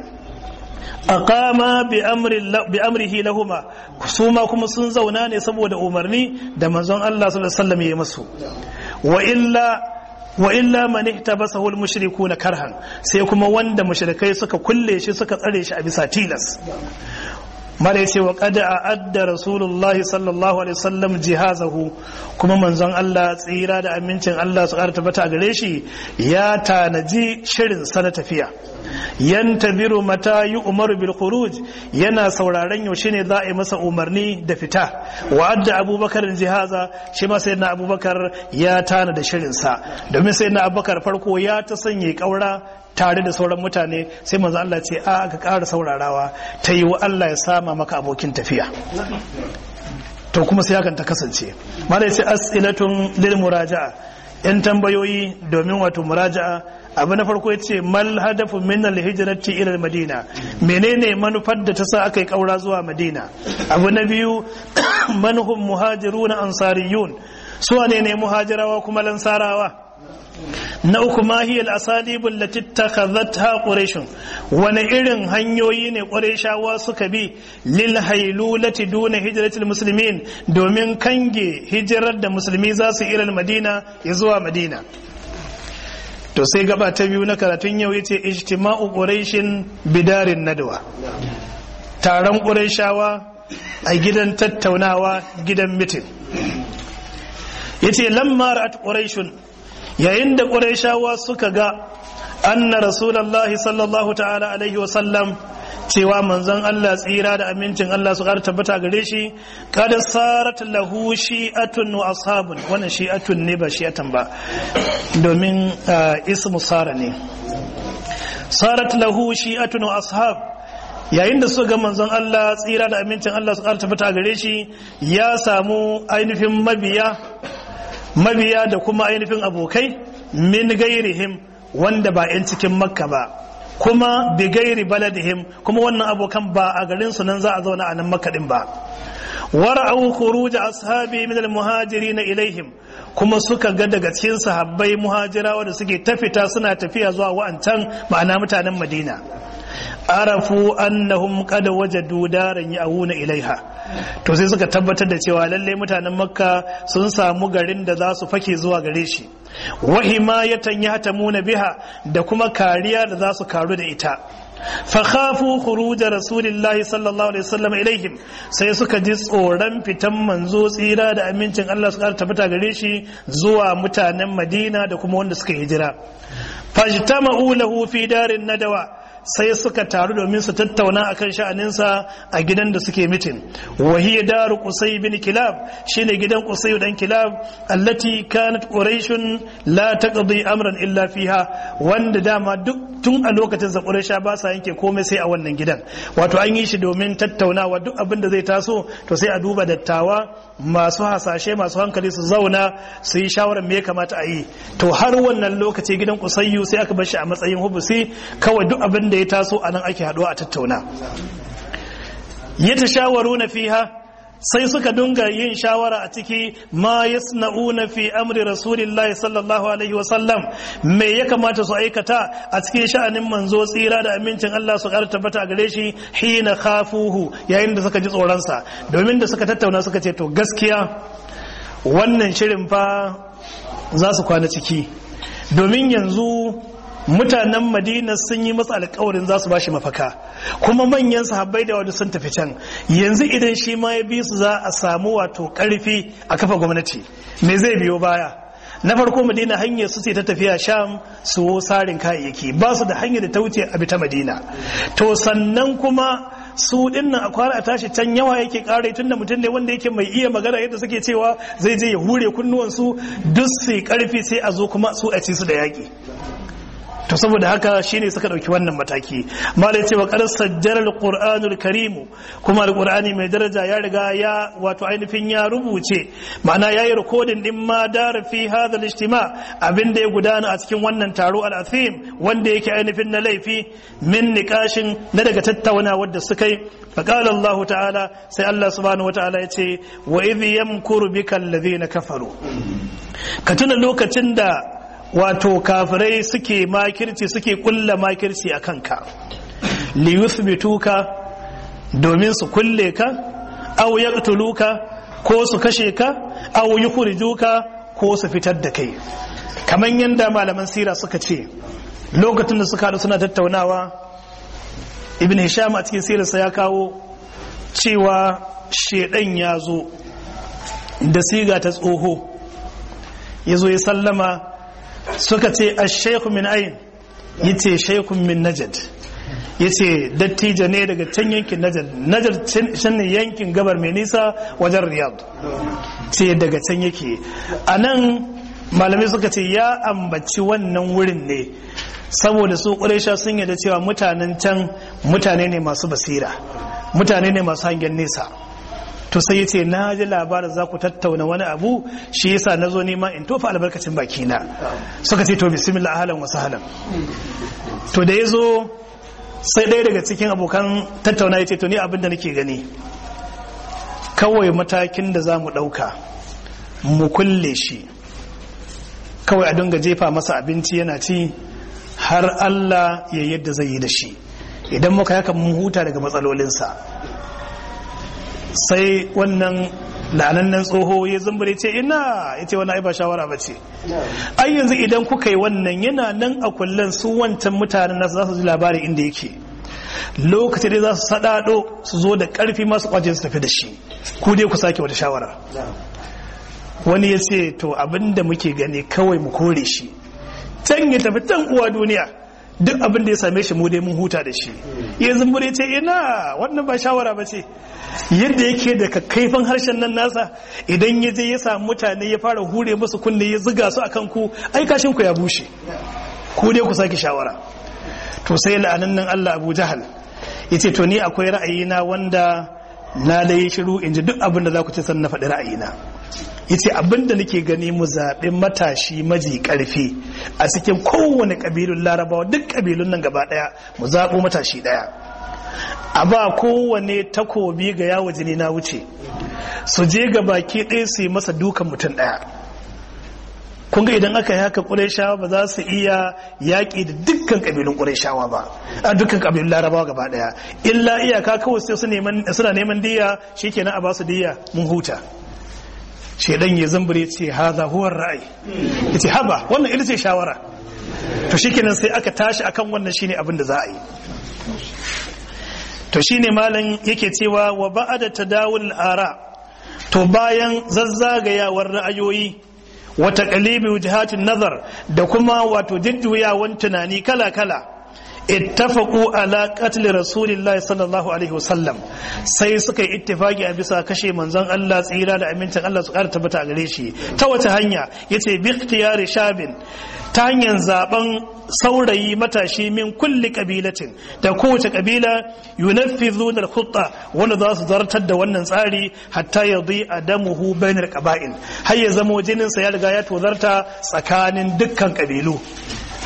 aqama bi amri bi amrihi lahuma suma kuma sun zauna ne saboda umarni da manzon Allah sallallahu alaihi wasallam ya masu wa illa wa illa man ihtabasahu al-mushrikuna karhan sai kuma wanda mushrikai suka kulle shi suka tsare shi a bisa tilas mara yace wa qad a'adda rasulullah sallallahu alaihi wasallam jihazahu kuma manzon Allah tsira da amincin Allah su ƙara tabbata gare shi ya tanaji shirin sana tafiya yantabiru mata yi umaru bil khuruj yana sauraron yaushe ne za a yi masa umarni da fita wa adda abubakar jihaza shi ma sayyidina abubakar ya tana da shirin sa domin sayyidina abubakar farko ya ta sanya kaura tare da sauran mutane sai manzo Allah ce a ka ƙara saurarawa ta yi wa Allah ya sama maka abokin tafiya to kuma sai hakan ta kasance mala ya ce as'ilatun lil muraja'a yan tambayoyi domin wato muraja'a abu na farko yace mal hadafu min al hijrati ila al madina menene manufar da ta sa aka yi kaura zuwa madina abu na biyu manhum muhajiruna ansariyun su ne ne muhajirawa kuma lansarawa na uku ma hiya al-asalib allati takhadhatha quraish wani irin hanyoyi ne qurayshawa suka bi lil haylulati duna hijratil muslimin domin kange hijirar da musulmi za su ila madina ya zuwa madina to sai gaba ta biyu na karatun yau yace ijtima'u quraishin bidarin nadwa taron qurayshawa a gidan tattaunawa gidan mitin yace lamma ra'at quraishun yayin da ƙurayshawa suka ga anna rasulullahi sallallahu ta'ala alaihi wasallam cewa manzon Allah tsira da amincin Allah su ƙara tabbata gare shi kada sarat lahu shi'atun wa ashabun wannan shi'atun ne ba shi'atan ba domin ismu sara ne sarat lahu shi'atun wa ashab yayin da suka ga manzon Allah tsira da amincin Allah su ƙara tabbata gare shi ya samu ainihin mabiya mabiya da kuma ainihin abokai min gairihim wanda ba 'yan cikin makka ba kuma bi gairi baladihim kuma wannan abokan ba a garin su nan za a zauna a nan makka din ba wara'u khuruj ashabi min al-muhajirin ilaihim kuma suka ga daga cikin sahabbai muhajirawa da suke tafita suna tafiya zuwa wa'ancan ma'ana mutanen madina arafu annahum qad wajadu daran ya'una ilaiha to sai suka tabbatar da cewa lalle mutanen makka sun samu garin da za su fake zuwa gare shi wa himayatan yahtamuna biha da kuma kariya da za su karu da ita fa khafu khuruj rasulillahi sallallahu alaihi wasallam ilaihim sai suka ji tsoron fitan manzo tsira da amincin Allah su tabbata gare shi zuwa mutanen Madina da kuma wanda suka hijira fajtama'u lahu fi darin nadawa sai suka taru domin su tattauna akan sha'aninsa a gidan da suke mitin wahiya daru qusay bin kilab shine gidan qusay dan kilab allati kanat quraishun la taqdi amran illa fiha wanda dama duk tun a lokacin sa quraisha ba sa yanke komai sai a wannan gidan wato an yi shi domin tattaunawa duk abin da zai taso to sai a duba dattawa masu hasashe masu hankali su zauna su yi shawarar me ya kamata a yi to har wannan lokaci gidan kusayyu sai aka bar shi a matsayin hubusi kawai duk abin da ya taso a nan ake haɗuwa a tattauna ya ta shawaru na fiha sai suka dunga yin shawara a ciki ma yasna'una fi amri rasulillahi sallallahu alaihi wa sallam me ya kamata su aikata a cikin sha'anin manzo tsira da amincin Allah su ƙara tabbata a gare shi hina khafuhu yayin da suka ji tsoron sa domin da suka tattauna suka ce to gaskiya wannan shirin fa za su kwana ciki domin yanzu mutanen madina sun yi masa alkawarin za su ba shi mafaka kuma manyan sahabbai da wani sun tafi can yanzu idan shi ma ya bi su za a samu wato karfi a kafa gwamnati me zai biyo baya na farko madina hanyar su ce ta tafiya sham su sarin kayayyaki ba su da hanyar da ta wuce a ta madina to sannan kuma su dinnan a kwana a tashi can yawa yake kare tunda mutum ne wanda yake mai iya magana yadda suke cewa zai je ya hure kunnuwansu duk su karfi sai a zo kuma su a ci su da yaki to saboda haka shine suka dauki wannan mataki malai cewa qad sajjara alqur'anul karim kuma alqur'ani mai daraja ya riga ya wato ainihin ya rubuce ma'ana yayi recording din ma dar fi hadha al-ijtima abinda ya gudana a cikin wannan taro al-athim wanda yake ainihin na laifi min niqashin na daga tattauna wadda suka yi faqala Allah ta'ala sai Allah subhanahu wa ta'ala yace wa idh yamkuru bika alladhina kafaru ka tuna lokacin da wato kafirai suke makirci suke kulla makirci a kanka li yuthbituka domin su kulle ka aw yaqtuluka ko su kashe ka aw yukhrijuka ko su fitar da kai kamar yadda malaman sira suka ce lokacin da suka haɗu suna tattaunawa ibn hisham a cikin sirarsa ya kawo cewa shedan ya zo da siga ta tsoho ya zo ya sallama suka ce a shaikhu min ayin ya ce shaikhun min najad ya ce dattijo ne daga can yankin najad najad can ne yankin gabar mai nisa wajen riyad ce daga can yake a nan malamai suka ce ya ambaci wannan wurin ne saboda su ƙwarisha sun yada cewa mutanen can mutane ne masu basira mutane ne masu hangen nesa to sai yace na ji labarin za ku tattauna wani abu shi yasa na zo nema in tofa albarkacin bakina suka ce to bismillah ahlan wa sahlan to da yazo sai ɗaya daga cikin abokan tattauna yace to ni abin da nake gani kawai matakin da za mu ɗauka mu kulle shi kawai a dinga jefa masa abinci yana ci har Allah ya yadda zai yi da shi idan muka yaka mun huta daga matsalolinsa sai wannan la'anannen tsoho ya zumbure ce ina ya ce wani ai ba shawara ba ce ai yanzu idan kuka yi wannan yana nan a kullum su wancan mutanen nasu za su ji labari inda yake lokaci dai za su sadado su zo da karfi masu kwace su tafi da shi ku dai ku sake wata shawara wani ya ce to abinda muke gani kawai mu kore shi can ya tafi can uwa duniya duk abin da ya same shi mu dai mun huta da shi ya zumbure ce ina wannan ba shawara ba ce yadda yake da kakkaifan harshen nan nasa idan ya je ya samu mutane ya fara hure musu kunne ya ziga su akan ku ai kashin ku ya bushe ku dai ku sake shawara to sai la'anan nan Allah Abu Jahal yace to ni akwai ra'ayina wanda na dai shiru in ji duk abin da za ku ce san na faɗi ra'ayina yace abin da nake gani mu zaɓi matashi maji ƙarfi a cikin kowane ƙabilun larabawa duk ƙabilun nan gaba ɗaya mu zaɓo matashi ɗaya a ba kowane takobi ga yawo jini na wuce su je ga baki ɗaya su yi masa dukan mutum ɗaya kun ga idan aka yi haka ƙureshawa ba za su iya yaƙi da dukkan ƙabilun ƙureshawa ba a dukkan ƙabilun larabawa gaba ɗaya illa iyaka kawai sai suna neman diya shikenan a ba su diya mun huta shedan ya zambure ce haza huwar ra'ayi yace haba wannan ita ce shawara to shikenan sai aka tashi akan wannan shine abin da za a yi to shine malam yake cewa wa ba'da tadawul ara to bayan zazzagayawar ra'ayoyi wa taqlibi wujahatin nazar da kuma wato jujjuyawan tunani kala kala ittafaqu ala qatl rasulillahi sallallahu alaihi wasallam sai suka yi ittifaki a bisa kashe manzon Allah tsira da amincin Allah su ƙara tabbata a gare shi ta wace hanya yace bi ikhtiyari shabin ta hanyar zaben saurayi matashi min kulli kabilatin da kowace kabila yunaffizun al-khutta wanda za su zartar da wannan tsari hatta yadhi adamuhu bainar qaba'il har ya zamo jinin sa ya riga ya tozarta tsakanin dukkan kabilu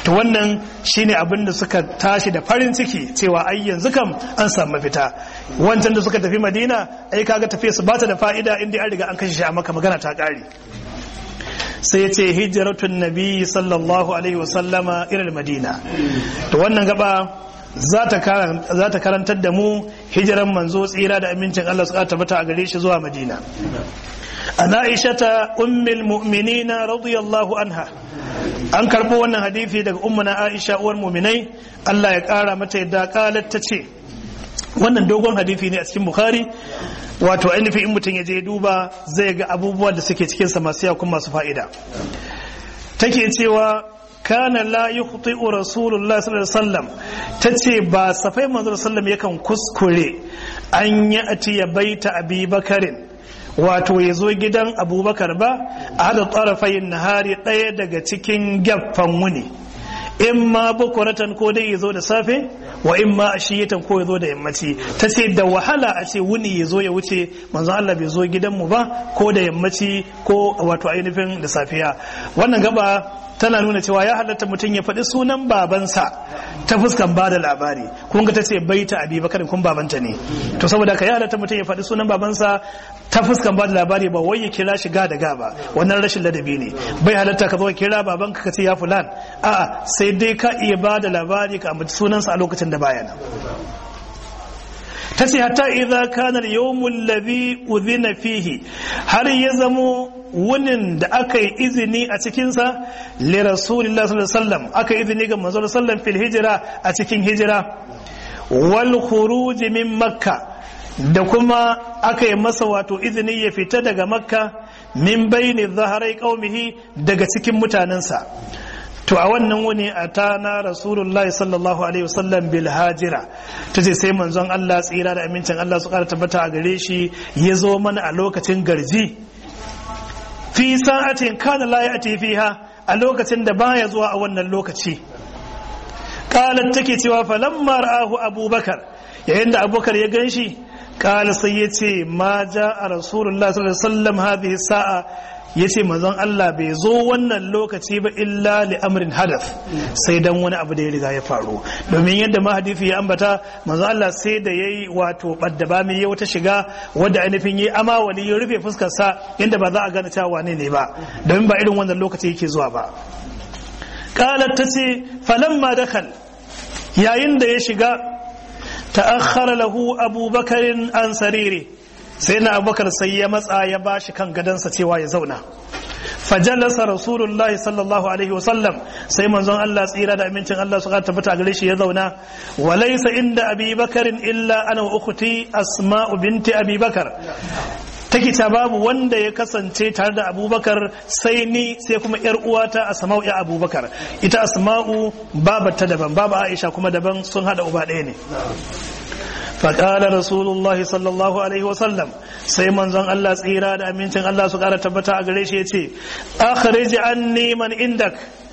to wannan shine abin da suka tashi da farin ciki cewa ai yanzu kam an samu mafita wancan da suka tafi madina ai kaga tafiya su bata da fa'ida inda an riga an kashe shi a maka magana ta kare sai ya ce hijiratun nabi sallallahu alaihi wasallama irin madina to wannan gaba za ta karantar da mu hijiran manzo tsira da amincin Allah su tabbata a gare shi zuwa madina an aishata ummul mu'minina radiyallahu anha an karbo wannan hadisi daga ummuna aisha uwar mu'minai Allah ya kara mata yadda qalat ta ce wannan dogon hadisi ne a cikin bukhari wato ainihin in mutum ya je duba zai ga abubuwa da suke cikinsa masu yawa kuma masu fa'ida take cewa kana la yukhti'u rasulullah sallallahu alaihi wasallam tace ba safai manzo sallam yakan kuskure an yi atiya baita abi bakarin wato ya zo gidan abubakar ba a hada tsarafayin nahari ɗaya daga cikin gaffan wuni in ma bukuratan ko dai ya zo da safe wa in ma ashiyatan ko ya zo da yammaci ta ce da wahala a ce wuni ya zo ya wuce manzo Allah bai zo gidanmu ba ko da yammaci ko wato ainihin da safiya wannan gaba tana nuna cewa ya halatta mutum ya faɗi sunan babansa ta fuskan ba da labari kun ga ta ce baita abi bakarin kun babanta ne to saboda ka ya halatta mutum ya faɗi sunan babansa ta fuskan ba da labari ba wai ya kira shi ga da ga ba wannan rashin ladabi ne bai halatta ka zo kira babanka ka ce ya fulan a'a sai dai ka iya ba da labari ka ambaci sunansa a lokacin da baya nan ta ce hatta idza kana al-yawmul ladhi udhina fihi har ya zamo wunin da aka yi izini a cikinsa li rasulillah sallallahu alaihi wasallam aka izini ga manzo sallallahu fil hijira a cikin hijira wal khuruj min makka da kuma aka yi masa wato izini ya fita daga makka min bayni zaharai qaumihi daga cikin mutanensa to a wannan wuni a ta na rasulullahi sallallahu alaihi wasallam bil hajira ta ce sai manzon Allah tsira da amincin Allah su kara tabbata a gare shi ya zo mana a lokacin garji fi sa'atin kana la ya'ti fiha a lokacin da baya zuwa a wannan lokaci qalat take cewa falamma ra'ahu abubakar yayin da abubakar ya ganshi qala sai yace ma ja'a rasulullahi sallallahu alaihi wasallam hadhihi sa'a ya ce manzon Allah bai zo wannan lokaci ba illa li amrin hadath sai dan wani abu da ya riga ya faru domin yadda ma hadisi ya ambata manzon Allah sai da yayi wato badda ba mai wata shiga wadda ainihin yi ama wani ya rufe fuskar sa inda ba za a gane cewa wane ne ba domin ba irin wannan lokaci yake zuwa ba qalat tace falamma dakal yayin da ya shiga ta'akhkhara lahu abubakarin an sariri sai na abubakar sai ya matsa ya bashi kan gadansa cewa ya zauna fajalasa rasulullahi sallallahu alaihi wasallam sai manzon Allah tsira da amincin Allah su tabbata gare shi ya zauna walaysa inda abi bakarin illa ana wa ukhti asma'u binti abi bakar take ta babu wanda ya kasance tare da abubakar sai ni sai kuma yar uwata asma'u ya abubakar ita asma'u babata daban babu aisha kuma daban sun hada uba ɗaya ne faƙala rasulullahi sallallahu alaihi wasallam sai manzon Allah tsira da amincin Allah su ƙara tabbata a gare shi ya ce akhrij anni man indak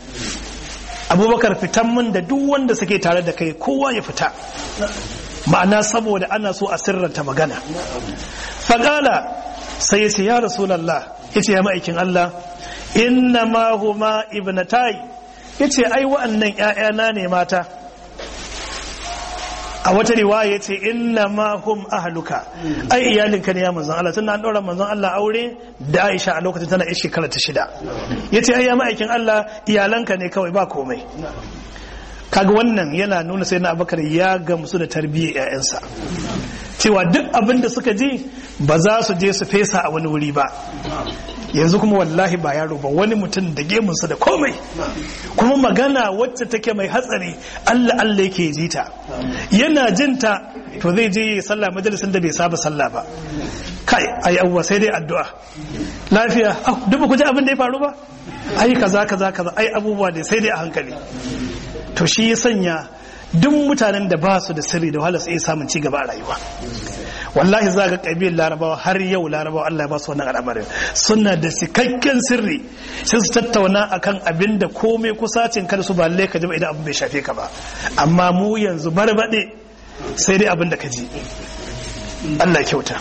abubakar fitan min da duk wanda suke tare da kai kowa ya fita ma'ana saboda ana so a sirranta magana faƙala sai ya ce ya rasulallah ya ce ya ma'aikin Allah inna ma huma ibnatai ya ce ai wa'annan 'ya'yana ne mata a wata riwaya ce inna ma hum ahluka ai iyalinka ne ya manzon Allah tunda an daura manzon Allah aure da Aisha a lokacin tana shekara ta shida yace ai ya ma'aikin Allah iyalanka ne kawai ba komai kaga wannan yana nuna sai na Abubakar ya gamsu da tarbiyyar ƴaƴansa cewa duk abin da suka ji ba za su je su fesa a wani wuri ba yanzu kuma wallahi ba yaro ba wani mutum da gemunsa da komai kuma magana wacce take mai hatsari Allah Allah yake ji ta yana jinta to zai je ya sallah majalisin da bai saba sallah ba kai ai abuwa sai dai addu'a lafiya duk ba ku ji abin da ya faru ba ai kaza kaza kaza ai abubuwa dai sai dai a hankali to shi ya sanya duk mutanen da ba su da sirri da wahala sai samun ci gaba a rayuwa wallahi za ga ƙabilar larabawa har yau larabawa Allah ya ba su wannan al'amarin suna da cikakken sirri sai su tattauna akan abin da komai kusacin kada su ba lalle ka ji ba idan abin bai shafe ka ba amma mu yanzu barbaɗe sai dai abin da ka ji Allah kyauta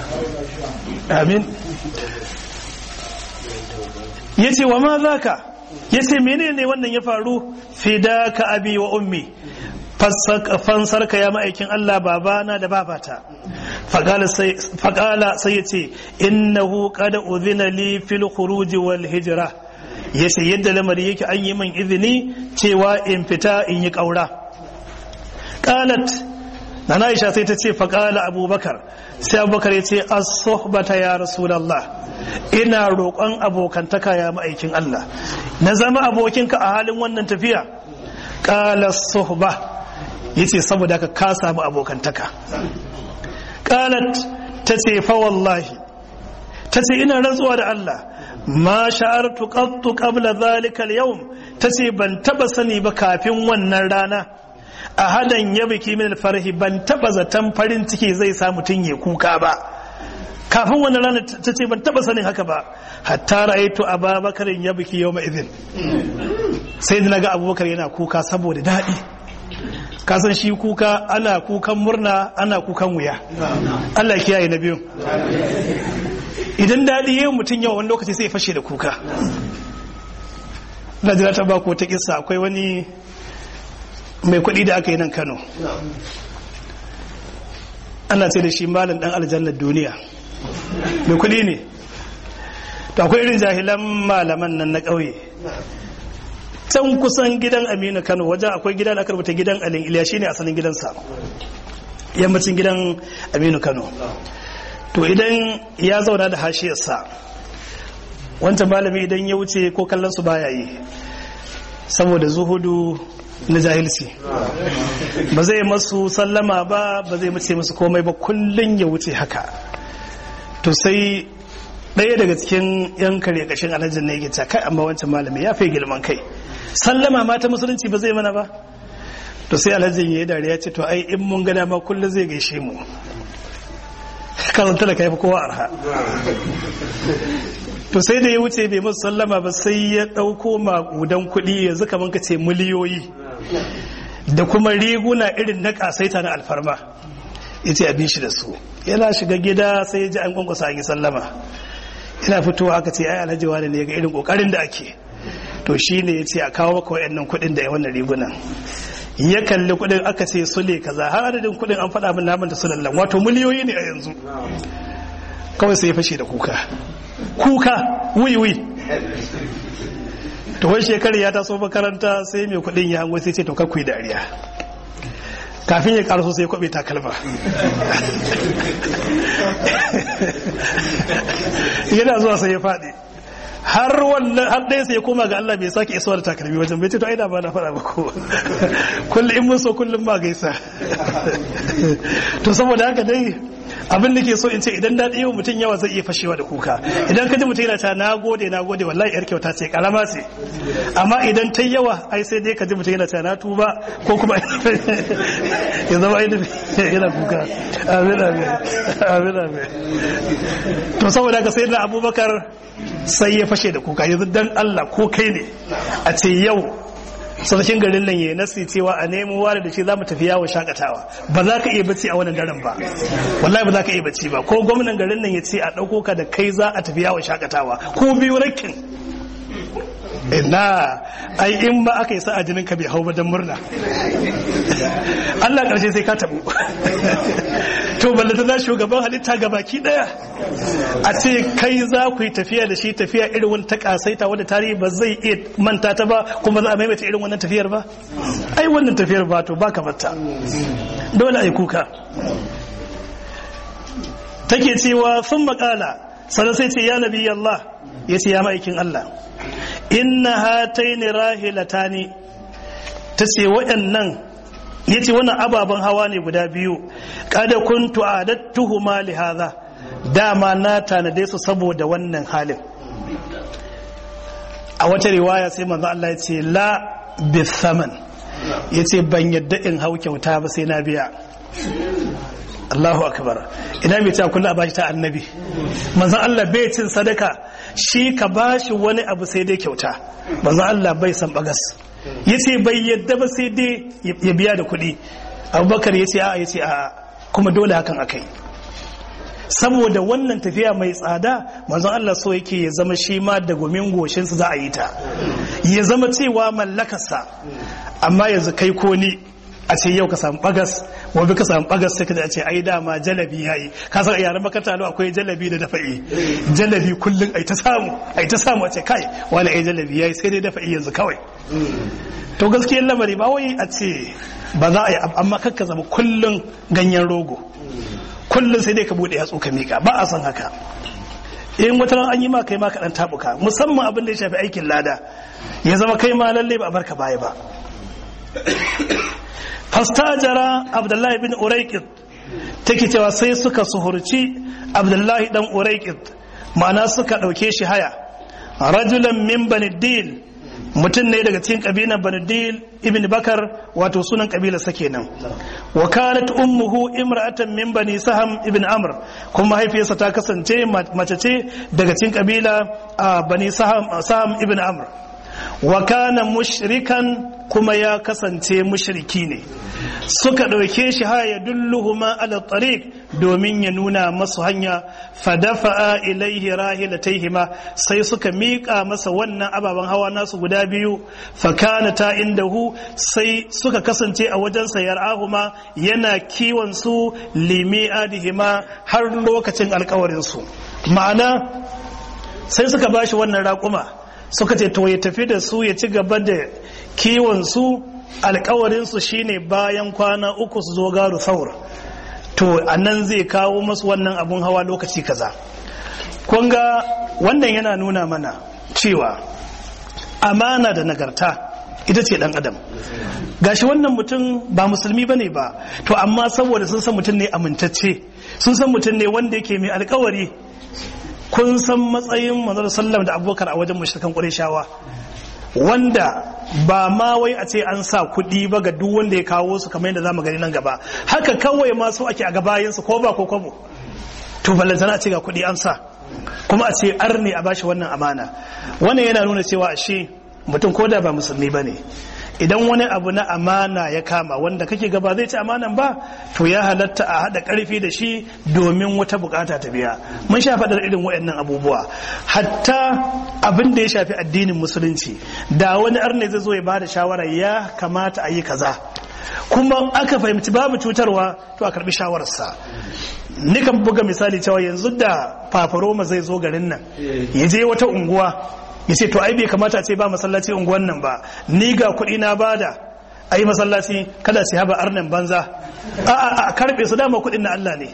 amin yace wa ma zaka yace menene wannan ya faru fidaka abi wa ummi fansar ka ya ma'aikin Allah babana da babata faƙala sai ya ce innahu qad udhina li fil khuruj wal hijra yace yadda lamari yake an yi min izini cewa in fita in yi ƙaura qalat nana Aisha sai ta ce faƙala Abubakar sai Abubakar ya ce as-suhbata ya Rasulullah ina roƙon abokantaka ya ma'aikin Allah na zama abokinka a halin wannan tafiya qala suhba yace saboda ka ka samu abokantaka qalat tace fa wallahi tace ina rantsuwa da Allah ma sha'artu qattu qabla dhalika al-yawm tace ban taba sani ba kafin wannan rana a hadan ya biki min alfarhi ban taba zaton farin ciki zai sa mutun ya kuka ba kafin wannan rana tace ban taba sanin haka ba hatta ra'aytu ababakar ya biki yawma idhin sai da naga abubakar yana kuka saboda daɗi kasan shi kuka ana kukan murna ana kukan wuya Allah kiyaye na biyu idan daɗi yayin mutum yawa wani lokaci sai fashe da kuka na jira ta bako ta kisa akwai wani mai kuɗi da aka yi nan kano ana ce da shi malin ɗan aljannar duniya mai kuɗi ne to akwai irin jahilan malaman nan na ƙauye can kusan gidan aminu kano wajen akwai gidan aka rubuta gidan alin iliya shine asalin gidansa yammacin gidan aminu kano to idan ya zauna da hashiyarsa wancan malami idan ya wuce ko kallon su baya yi saboda zuhudu na jahilci ba zai masu sallama ba ba zai mace musu komai ba kullum ya wuce haka to sai ɗaya daga cikin yan kare kashin alhajin ne yake kai amma wancan malami ya fi girman kai sallama ma ta musulunci ba zai mana ba to sai alhajin ya yi dariya ce to ai in mun gada ma kullum zai gaishe mu kan talaka ya fi kowa arha to sai da ya wuce bai masu sallama ba sai ya ɗauko maƙudan kuɗi yanzu kamar ka ce miliyoyi da kuma riguna irin na ƙasaita na alfarma ya ce abin shi da su yana shiga gida sai ya ji an kwankwasa an yi sallama yana fitowa aka ce ai alhaji wani ne ga irin ƙoƙarin da ake to shi ne ya ce a kawo maka wayannan kuɗin da wannan rigunan ya kalli kuɗin aka ce sule kaza har adadin kuɗin an faɗa min naman da sulallan wato miliyoyi ne a yanzu kawai sai ya fashe da kuka kuka wiwi to wai shekaru ya taso makaranta sai mai kuɗin ya hango sai ce to kakwai dariya kafin ya karaso sai kwabe takalma yana zuwa sai ya faɗi har wannan har ɗaya sai ya koma ga Allah bai sake isuwa da takalmi wajen bai ce to ai da ba na faɗa ba ko kullum in mun so kullum ma gaisa to saboda haka dai abin da ke so in ce idan daɗi yau mutum yawa zai iya fashewa da kuka idan ka ji mutum yana ta na gode na gode wallahi yar kyauta ce karama ce amma idan ta yawa ai sai dai ka ji mutum yana ta na tuba ko kuma ya zama ainihin yana kuka amin amin amin amin to saboda haka sai da abubakar sai ya fashe da kuka yanzu dan Allah ko kai ne a ce yau sarkin garin nan ya nasi cewa a nemo ware da shi za mu tafi yawon shakatawa ba za ka iya bacci a wannan daren ba wallahi ba za ka iya bacci ba ko gwamnan garin nan ya ce a ɗauko ka da kai za a tafi yawon shakatawa ko biyu rakin ina ai in ba aka yi sa jinin ka bai hau ba don murna Allah karshe sai ka tabu to ballata na shugaban halitta ga baki daya a ce kai za ku yi tafiya da shi tafiya irin wani ta kasaita wadda tarihi ba zai iya manta ta ba kuma za a maimaita irin wannan tafiyar ba ai wannan tafiyar ba to ba ka batta dole a yi kuka take cewa sun makala sannan sai ce ya nabi Allah ya ce ya ma'aikin Allah inna hataini rahilatani ta ce waɗannan ya ce wannan ababen hawa ne guda biyu kada kuntu adattuhuma li hadha dama na tanade su saboda wannan halin a wata riwaya sai manzo Allah ya ce la bithaman ya ce ban yadda in hau kyauta ba sai na biya Allahu akbar ina mai ta kullu a bashi ta annabi manzon Allah bai cin sadaka shi ka bashi wani abu sai dai kyauta manzon Allah bai san bagas yace bai yadda ba sai dai ya biya da kuɗi Abubakar yace a yace a kuma dole hakan akai saboda wannan tafiya mai tsada manzon Allah so yake ya zama shi ma da gumin goshinsa za a yi ta ya zama cewa mallakarsa amma yanzu kai ko ni a ce yau ka samu bagas wabi ka samu bagas sai ka ce ai dama jalabi yayi ka san yaran makaranta lo akwai jalabi da dafa'i jalabi kullun ai ta samu ai ta samu a ce kai wani ai jalabi yayi sai dai dafa'i yanzu kawai to gaskiyar lamari ba wai a ce ba za a yi amma kakka zama kullun ganyen rogo kullun sai dai ka bude yatsu ka mika ba a san haka in wata ran an yi ma kai ma ka dan tabuka musamman abin da ya shafi aikin lada ya zama kai ma lalle ba a barka baya ba fastajara abdullahi bin uraikid take cewa sai suka suhurci abdullahi dan uraikid ma'ana suka ɗauke shi haya rajulan min baniddil mutum ne daga cikin kabilan baniddil ibn bakar wato sunan kabila sa kenan wa kanat ummuhu imra'atan min bani saham ibn amr kuma mahaifiyarsa ta kasance mace ce daga cikin kabila bani saham saham ibn amr wa kana mushrikan kuma ya kasance mushriki ne suka ɗauke shi ha ya dulluhuma ala tariq domin ya nuna masu hanya fadafa'a ilaihi rahilataihima sai suka miƙa masa wannan ababen hawa nasu guda biyu fakana ta indahu sai suka kasance a wajensa yar'ahuma yana kiwon su limi'adihima har lokacin alkawarinsu ma'ana sai suka bashi wannan raƙuma suka ce to ya tafi da su ya ci gaba da kiwon su alkawarinsu shine bayan kwana uku su zo garu saur to nan zai kawo masu wannan abun hawa lokaci kaza kunga wannan yana nuna mana cewa amana da nagarta ita ce dan adam gashi wannan mutum ba musulmi bane ba to amma saboda sun san mutum ne amintacce sun san mutum ne wanda yake mai alkawari kun san matsayin manzon sallam da abubakar a wajen mushrikan qurayshawa wanda ba ma wai a ce an sa kuɗi ba ga duk wanda ya kawo su kamar yadda zamu gani nan gaba haka kawai ma su ake a gabayansu ko ba ko kwabo to ballantana a ce ga kuɗi an sa kuma a ce ar ne a bashi wannan amana wannan yana nuna cewa ashe mutum ko da ba musulmi ba ne idan wani abu na amana ya kama wanda kake gaba zai ci amanan ba to ya halatta a haɗa ƙarfi da shi domin wata bukata ta biya mun sha faɗar irin waɗannan abubuwa hatta abin da ya shafi addinin musulunci da wani arne zai zo ya bada shawara ya kamata a yi kaza kuma aka fahimci babu cutarwa to a karbi shawararsa nikan buga misali cewa yanzu da fafaroma zai zo garin nan ya je wata unguwa ya ce to ai bai kamata a ce ba masallaci unguwan nan ba ni ga kuɗi na bada a yi masallaci kada su haba arnan banza a a karbe su dama kuɗin na Allah ne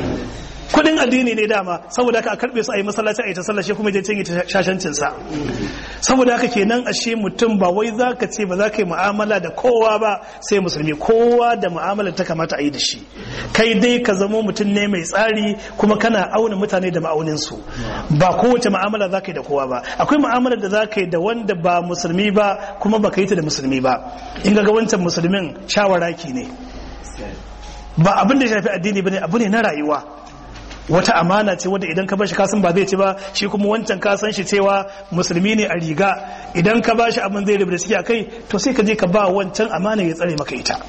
kuɗin addini ne dama saboda haka a karbe su a yi masallaci a yi ta sallashe kuma je cinye shashancin sa saboda haka kenan ashe mutum ba wai za ka ce ba za ka yi mu'amala da kowa ba sai musulmi kowa da mu'amalar ta kamata a yi da shi kai dai ka zamo mutum ne mai tsari kuma kana auna mutane da ma'auninsu ba kowace mu'amala za ka yi da kowa ba akwai mu'amalar da za ka yi da wanda ba musulmi ba kuma ba ka yi ta da musulmi ba in ga wancan musulmin shawaraki ne ba abin da ya shafi addini ba ne abu ne na rayuwa wata amana ce wadda idan ka bashi kasan ba zai ci ba shi kuma wancan ka san shi cewa musulmi ne a riga idan ka bashi abin zai rubuta ciki a kai to sai ka je ka ba wancan amana ya tsare maka ita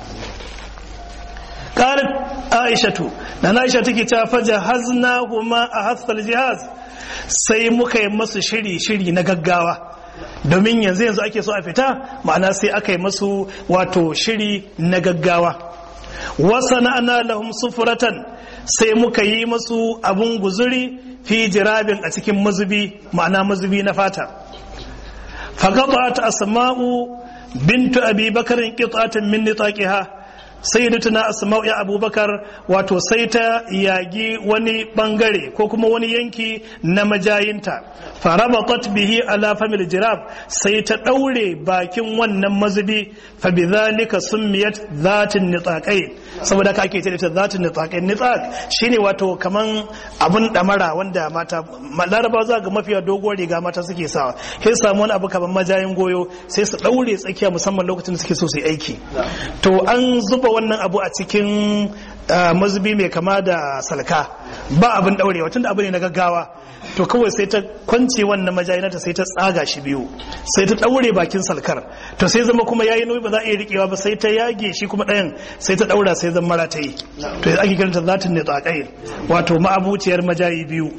qalat aishatu na aisha take ta faja hazna huma a hasal jihaz sai muka yi masu shiri shiri na gaggawa domin yanzu yanzu ake so a fita ma'ana sai aka yi masu wato shiri na gaggawa wasa na'ana lahum sufuratan sai muka yi masu abun guzuri fi jirabin a cikin mazubi ma'ana mazubi na fata faqatat asma'u bintu abi bakarin qit'atan min nitaqiha sayyidatuna asma'u ya abubakar wato sai ta yagi wani bangare ko kuma wani yanki na majayinta farabatat bihi ala famil jirab sai ta daure bakin wannan mazubi fa bidhalika summiyat zatin nitaqai saboda ka ake ce ta zatin nitaqai nitaq shine wato kaman abun damara wanda mata laraba za ga mafiya doguwar riga mata suke sawa sai samu wani abu kaman majayin goyo sai su daure tsakiya musamman lokacin da suke so su yi aiki to an zuba wannan abu a cikin mazubi mai kama da salka ba abin daurewa tunda abu ne na gaggawa to kawai sai ta kwance wannan majayinata sai ta tsaga shi biyu sai ta daure bakin salkar to sai zama kuma yayi nauyi ba za a iya rikewa ba sai ta yage shi kuma ɗayan sai ta daura sai zama mara ta yi to ake kiranta zatin ne tsakai wato ma'abuciyar majayi biyu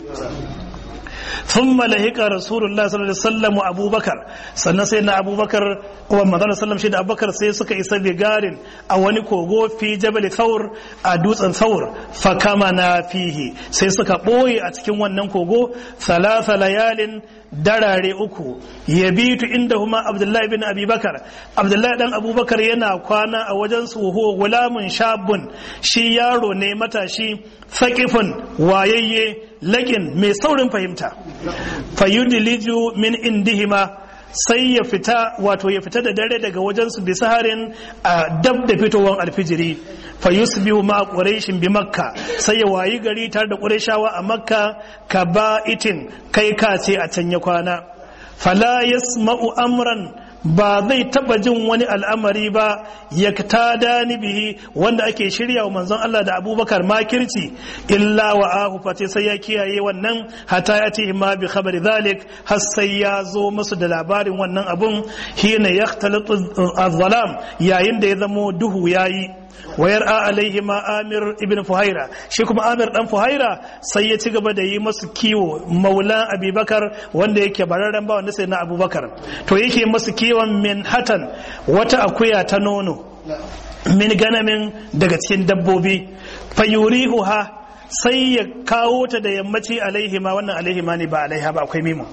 ثم لهق رسول الله صلى الله عليه وسلم ابو بكر sannan sai na abubakar kuma manzon sallam shi da abubakar sai suka isa bigarin a wani kogo fi jabal thawr a dutsen thawr fa kama na fihi sai suka boye a cikin wannan kogo thalatha layalin darare uku ya bitu inda huma abdullahi bin abubakar abdullahi dan abubakar yana kwana a wajen su ho gulamun shabun shi yaro ne matashi faƙifin wayayye laƙin mai saurin fahimta fayudiliju min indihima sai ya fita wato ya fita da dare daga wajensu bi saharin a dab da fitowar alfijiri fa yusbihu ma quraishin bi makka sai ya wayi gari tare da qurayshawa a makka ka ba'itin kai ka ce a can ya kwana fala yasma'u amran ba zai taba jin wani al'amari ba ya tada ni bihi wanda ake shirya wa manzon Allah da abubakar makirci illa wa ahu fate sai ya kiyaye wannan hata ya ce ma bi khabari zalik har sai ya zo musu da labarin wannan abun hina yaxtalatu az-zalam yayin da ya zamo duhu yayi wayar a alaihi ma amir ibn fuhaira shi kuma amir dan fuhaira sai ya ci gaba da yi masu kiwo maula abubakar wanda yake bararren ba wanda sai na abubakar to yake masu kiwon min hatan wata akuya ta nono min ganamin daga cikin dabbobi fayurihuha sai ya kawo ta da yammaci alaihima wannan alaihima ne ba alaiha ba akwai mimu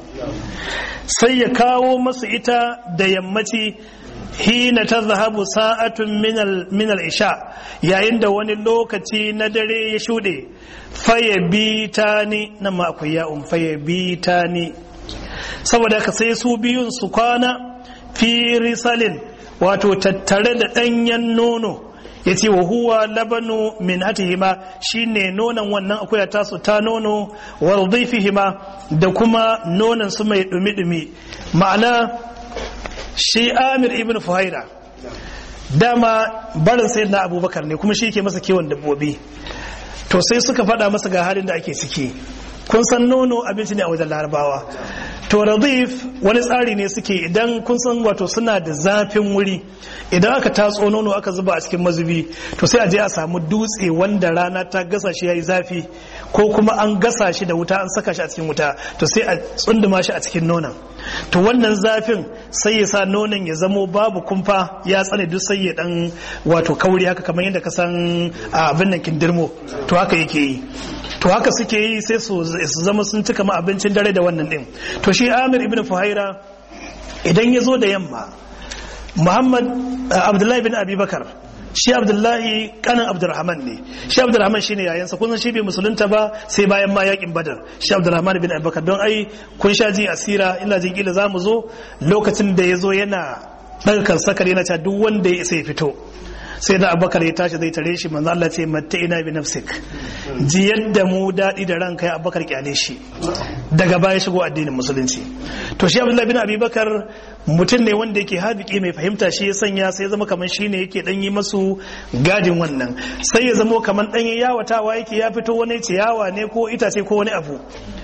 sai ya kawo masu ita da yammaci hina ta zahabu sa'atun minal isha yayin da wani lokaci na dare ya shuɗe faye bi ta ni nan ma akwai ya'un faye bi ta ni saboda ka sai su biyun su kwana fi risalin wato tattare da ɗanyen nono ya ce wa huwa labanu min hatihima shine nonon wannan akuya tasu ta nono wa hima da kuma nonon su mai dumi-dumi ma'ana shi amir ibn fuhaira dama barin sai na abubakar ne kuma shi ke masa kiwon dabbobi to sai suka faɗa masa ga halin da ake ciki kun san nono abinci ne a wajen larabawa to radif wani tsari ne suke idan kun san wato suna da zafin wuri idan aka tatso nono aka zuba a cikin mazubi to sai a je a samu dutse wanda rana ta gasa shi yayi zafi ko kuma an gasa shi da wuta an saka shi a cikin wuta to sai a tsunduma shi a cikin nonon to wannan zafin sai ya sa nonon ya zamo babu kumfa ya tsane duk sai ya dan wato kauri haka kamar yadda ka san abin nan kindirmo to haka yake yi to haka suke yi sai su zama sun cika ma abincin dare da wannan din to shi amir ibn fuhaira idan ya zo da yamma muhammad abdullahi bin abubakar shi abdullahi kanan abdurrahman ne shi abdurrahman shine yayansa kun san shi bai musulunta ba sai bayan ma yakin badar shi abdurrahman bin abubakar don ai kun sha ji asira ina jin kila zamu zo lokacin da ya zo yana ɗaukar sakar yana cewa duk wanda ya isa ya fito sai da abubakar ya tashi zai tare shi manzo Allah ce matta ina bi nafsik ji yadda mu daɗi da ranka ya abubakar kyale shi daga baya shigo addinin musulunci to shi abdullahi bin abubakar mutum ne wanda yake habiki mai fahimta shi ya sanya sai ya zama kamar shi ne yake ɗan yi masu gadin wannan sai ya zama kamar ɗan yawatawa yake ya fito wani ciyawa ne ko itace ko wani abu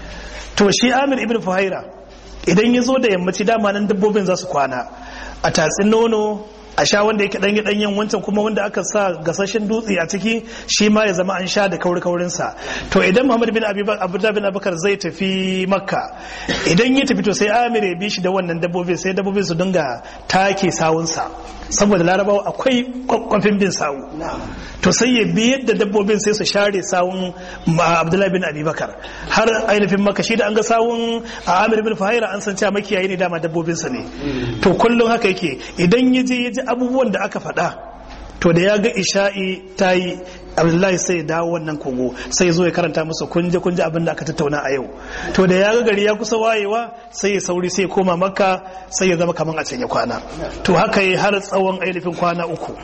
to shi amir ibn fuhaira idan ya zo da yammaci dama nan dabbobin za su kwana a tatsin nono a sha wanda yake ɗanye ɗanyen wancan kuma wanda aka sa gasashen dutse a ciki shi ma ya zama an sha da kauri kaurinsa to idan muhammad bin abdullah bin abubakar zai tafi makka idan ya tafi to sai amir ya bi shi da wannan dabbobin sai dabbobin su dinga take sawunsa saboda larabawa akwai kwakwafin bin sawu to sai ya bi yadda dabbobin sai su share sawun abdullahi bin abubakar har ainihin maka shi da an ga sawun a amir bin fahira an san cewa makiyayi ne dama dabbobinsa ne to kullum haka yake idan ya je ya ji abubuwan da aka faɗa to da ya ga isha'i ta yi abdullahi sai ya dawo wannan kogo sai ya zo ya karanta musu kunje kunje abin da aka tattauna a yau to da ya ga gari ya kusa wayewa sai ya sauri sai ya koma makka sai ya zama kaman a can ya kwana to haka yi har tsawon ainihin kwana uku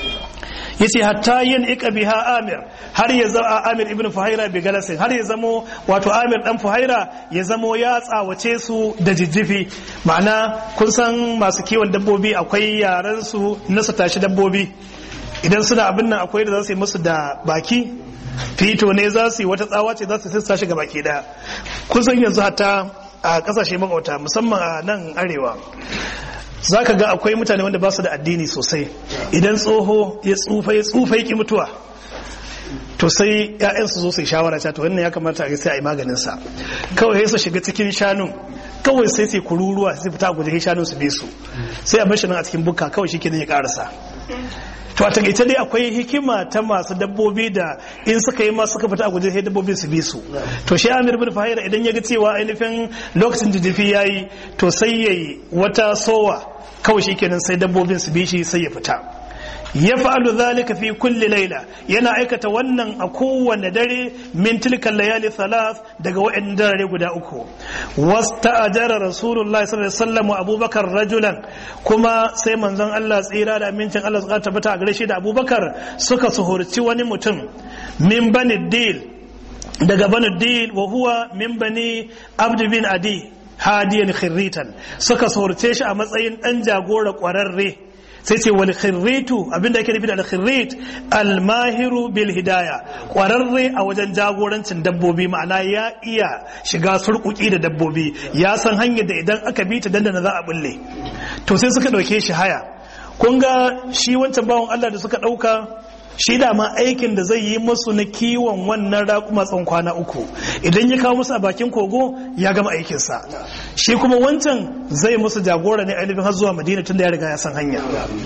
yace hatta yin ika biha amir har ya zama amir ibn fuhaira bi galasin har ya zamo wato amir dan fuhaira ya zamo ya tsawace su da jijjifi ma'ana kun san masu kiwon dabbobi akwai yaran su na su tashi dabbobi idan suna abin nan akwai da za su yi musu da baki fito ne za su yi wata tsawa ce za su sassa shi ga baki daya kusan yanzu hata a kasashe makauta musamman a nan arewa za ka ga akwai mutane wanda ba su da addini sosai idan tsoho ya tsufa ya tsufa ya ki mutuwa to sai ‘ya'yansu zo su yi shawara ta to wannan ya kamata a sai a yi maganinsa kawai sai su shiga cikin shanun kawai sai sai kururuwa sai fita a guje shanun su bi su sai a bashi nan a cikin bukka kawai shi ke ya karasa to a takaice dai akwai hikima ta masu dabbobi da in suka yi ma suka fita a guje sai dabbobin su bi su to shi amir bin fahira idan ya ga cewa ainihin lokacin jijifi ya yi to sai ya yi wata sowa kawai shi kenan sai dabbobin su bi shi sai ya fita ya fa'alu zalika fi kulli laila yana aikata wannan a kowane dare min tilkan layali thalath daga wa'annan dare guda uku wasta'ajara rasulullahi sallallahu alaihi wasallam abubakar rajulan kuma sai manzon Allah tsira da amincin Allah suka tabbata a gare shi da abubakar suka suhurci wani mutum min bani dil daga bani dil wa huwa min bani abd bin adi hadiyan khirritan suka suhurce shi a matsayin dan jagora kwararre sai ce wal khirritu abinda ake nufi da al khirrit al mahiru bil hidaya kwararre a wajen jagorancin dabbobi ma'ana ya iya shiga surkuki da dabbobi ya san hanyar da idan aka bi ta dandana za a bulle to sai suka dauke shi haya kun ga shi wancan bawan Allah da suka dauka shi da ma aikin da zai yi musu na kiwon wannan raƙuma tsawon kwana uku idan ya kawo musu a bakin kogo ya gama aikinsa shi kuma wancan zai musu jagora ne ainihin har zuwa madina tun da ya riga ya san hanya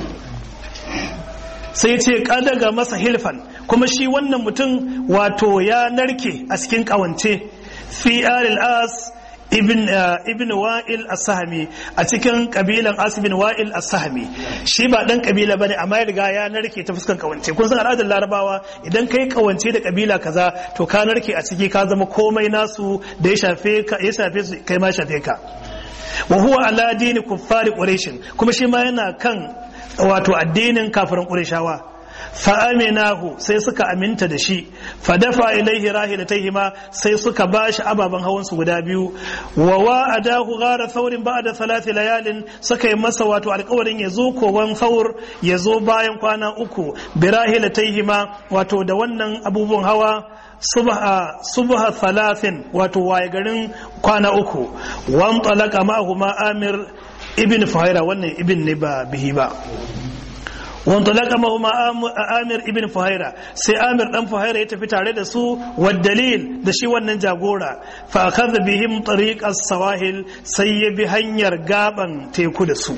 sai ce ga masa hilfan kuma shi wannan mutum wato ya narke a cikin kawance fi alil as ibn ibn wa'il as-sahmi a cikin kabilan as ibn wa'il as-sahmi shi ba dan kabila bane amma ya riga ya narke ta fuskan kawance kun san al'adar larabawa idan kai kawance da kabila kaza to ka narke a ciki ka zama komai nasu da ya shafe ka ya shafe su kai ma shafe ka wa huwa ala dini kuffari quraish kuma shi ma yana kan wato addinin kafirin qurayshawa fa'aminahu sai suka aminta da shi fadafa ilaihi rahilatayhima sai suka bashi ababen hawan su guda biyu wa wa'adahu ghara thawrin ba'da thalath layalin suka yi masa wato alƙawarin ya zo kowan thawr ya zo bayan kwana uku bi rahilatayhima wato da wannan abubuwan hawa subha subha thalathin wato waye garin kwana uku wan talaka ma'ahuma amir ibn fuhaira wannan ibn ne ba bihi ba وانطلق معهما آمر ابن فهيرة سي آمر دان فهيرة يتفي tare da su والدليل da shi wannan jagora fa akhadha bihim tariq as-sawahil sai ya bi hanyar gaban teku da su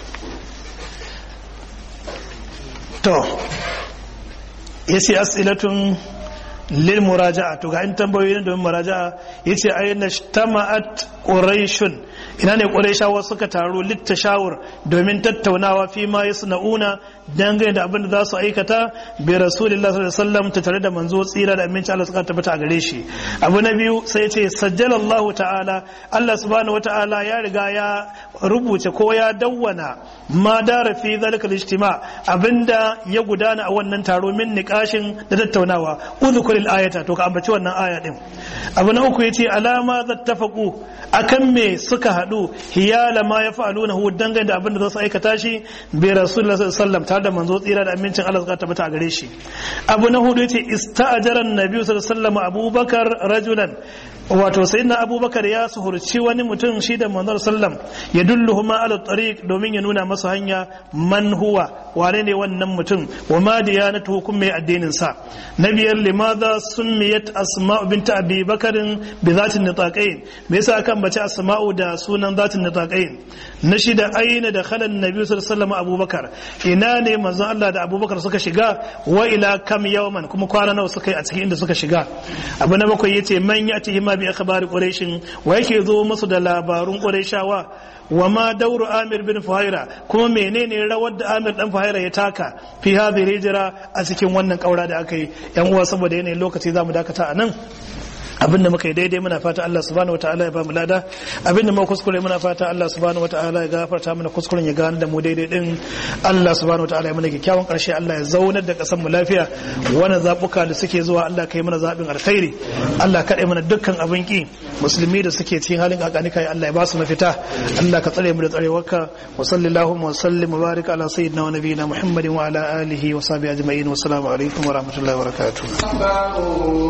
to yace as'ilatun lil muraja'a to ga in tambayoyi don muraja'a yace ayyana tama'at quraishun ina ne quraishawa suka taru littashawur domin tattaunawa fi ma yasna'una dangane da abin da za su aikata bi rasulillah sallallahu alaihi wasallam ta tare da manzo tsira da aminci Allah suka tabbata a gare shi abu na biyu sai yace sajjalallahu ta'ala Allah subhanahu wata'ala ya riga ya rubuce ko ya dawwana ma dara fi zalika al-ijtima abinda ya gudana a wannan taro min niqashin da tattaunawa udhkur al-ayata to ka ambaci wannan aya din abu na uku yace alama zattafaqu akan me suka hadu hiyala ma yaf'aluna hu dangane da abinda za su aikata shi bi rasulullah sallallahu alaihi wasallam tare da manzo tsira da amincin Allah suka tabbata a gare shi abu na hudu yace ista'jara an-nabi sallallahu alaihi wasallam abubakar rajulan wato sayyidina abubakar ya suhurci wani mutum shi da manzon sallam ya dulluhuma ala tariq domin ya nuna masa hanya man huwa wane ne wannan mutum wa ma diyanatu hukum mai addinin sa na biyar limadha summiyat asma'u bint abi bakarin bi zatin nitaqain me yasa akan bace asma'u da sunan zatin nitaqain na shida aina da khalan nabi sallallahu alaihi wasallam abubakar ina ne manzon Allah da abubakar suka shiga wa ila kam yawman kuma kwana nawa suka yi a cikin inda suka shiga abu na bakwai yace man yati hima bi akhbari quraish wa yake zo musu da labarun quraishawa wa ma dauru amir bin fuhaira kuma menene rawar da amir dan fuhaira ya taka fi hadhihi hijra a cikin wannan kaura da aka yi yan uwa saboda yanayin lokaci zamu dakata a nan abinda muka yi daidai muna fata Allah subhanahu wataala ya ba mu lada abinda muka kuskure muna fata Allah subhanahu wataala ya gafarta mana kuskuren ya gane da mu daidai din Allah subhanahu wataala ya mana kyakkyawan karshe Allah ya zaunar da kasan mu lafiya wannan zabuka da suke zuwa Allah kai mana zabin alkhairi Allah kaɗai mana dukkan abin ki musulmi da suke cikin halin kakani kai Allah ya ba su mafita Allah ka tsare mu da tsarewarka wa sallallahu wa sallim wa barik ala sayyidina wa nabiyina Muhammadin wa ala alihi wa sahbihi ajma'in wa assalamu alaikum wa rahmatullahi wa barakatuh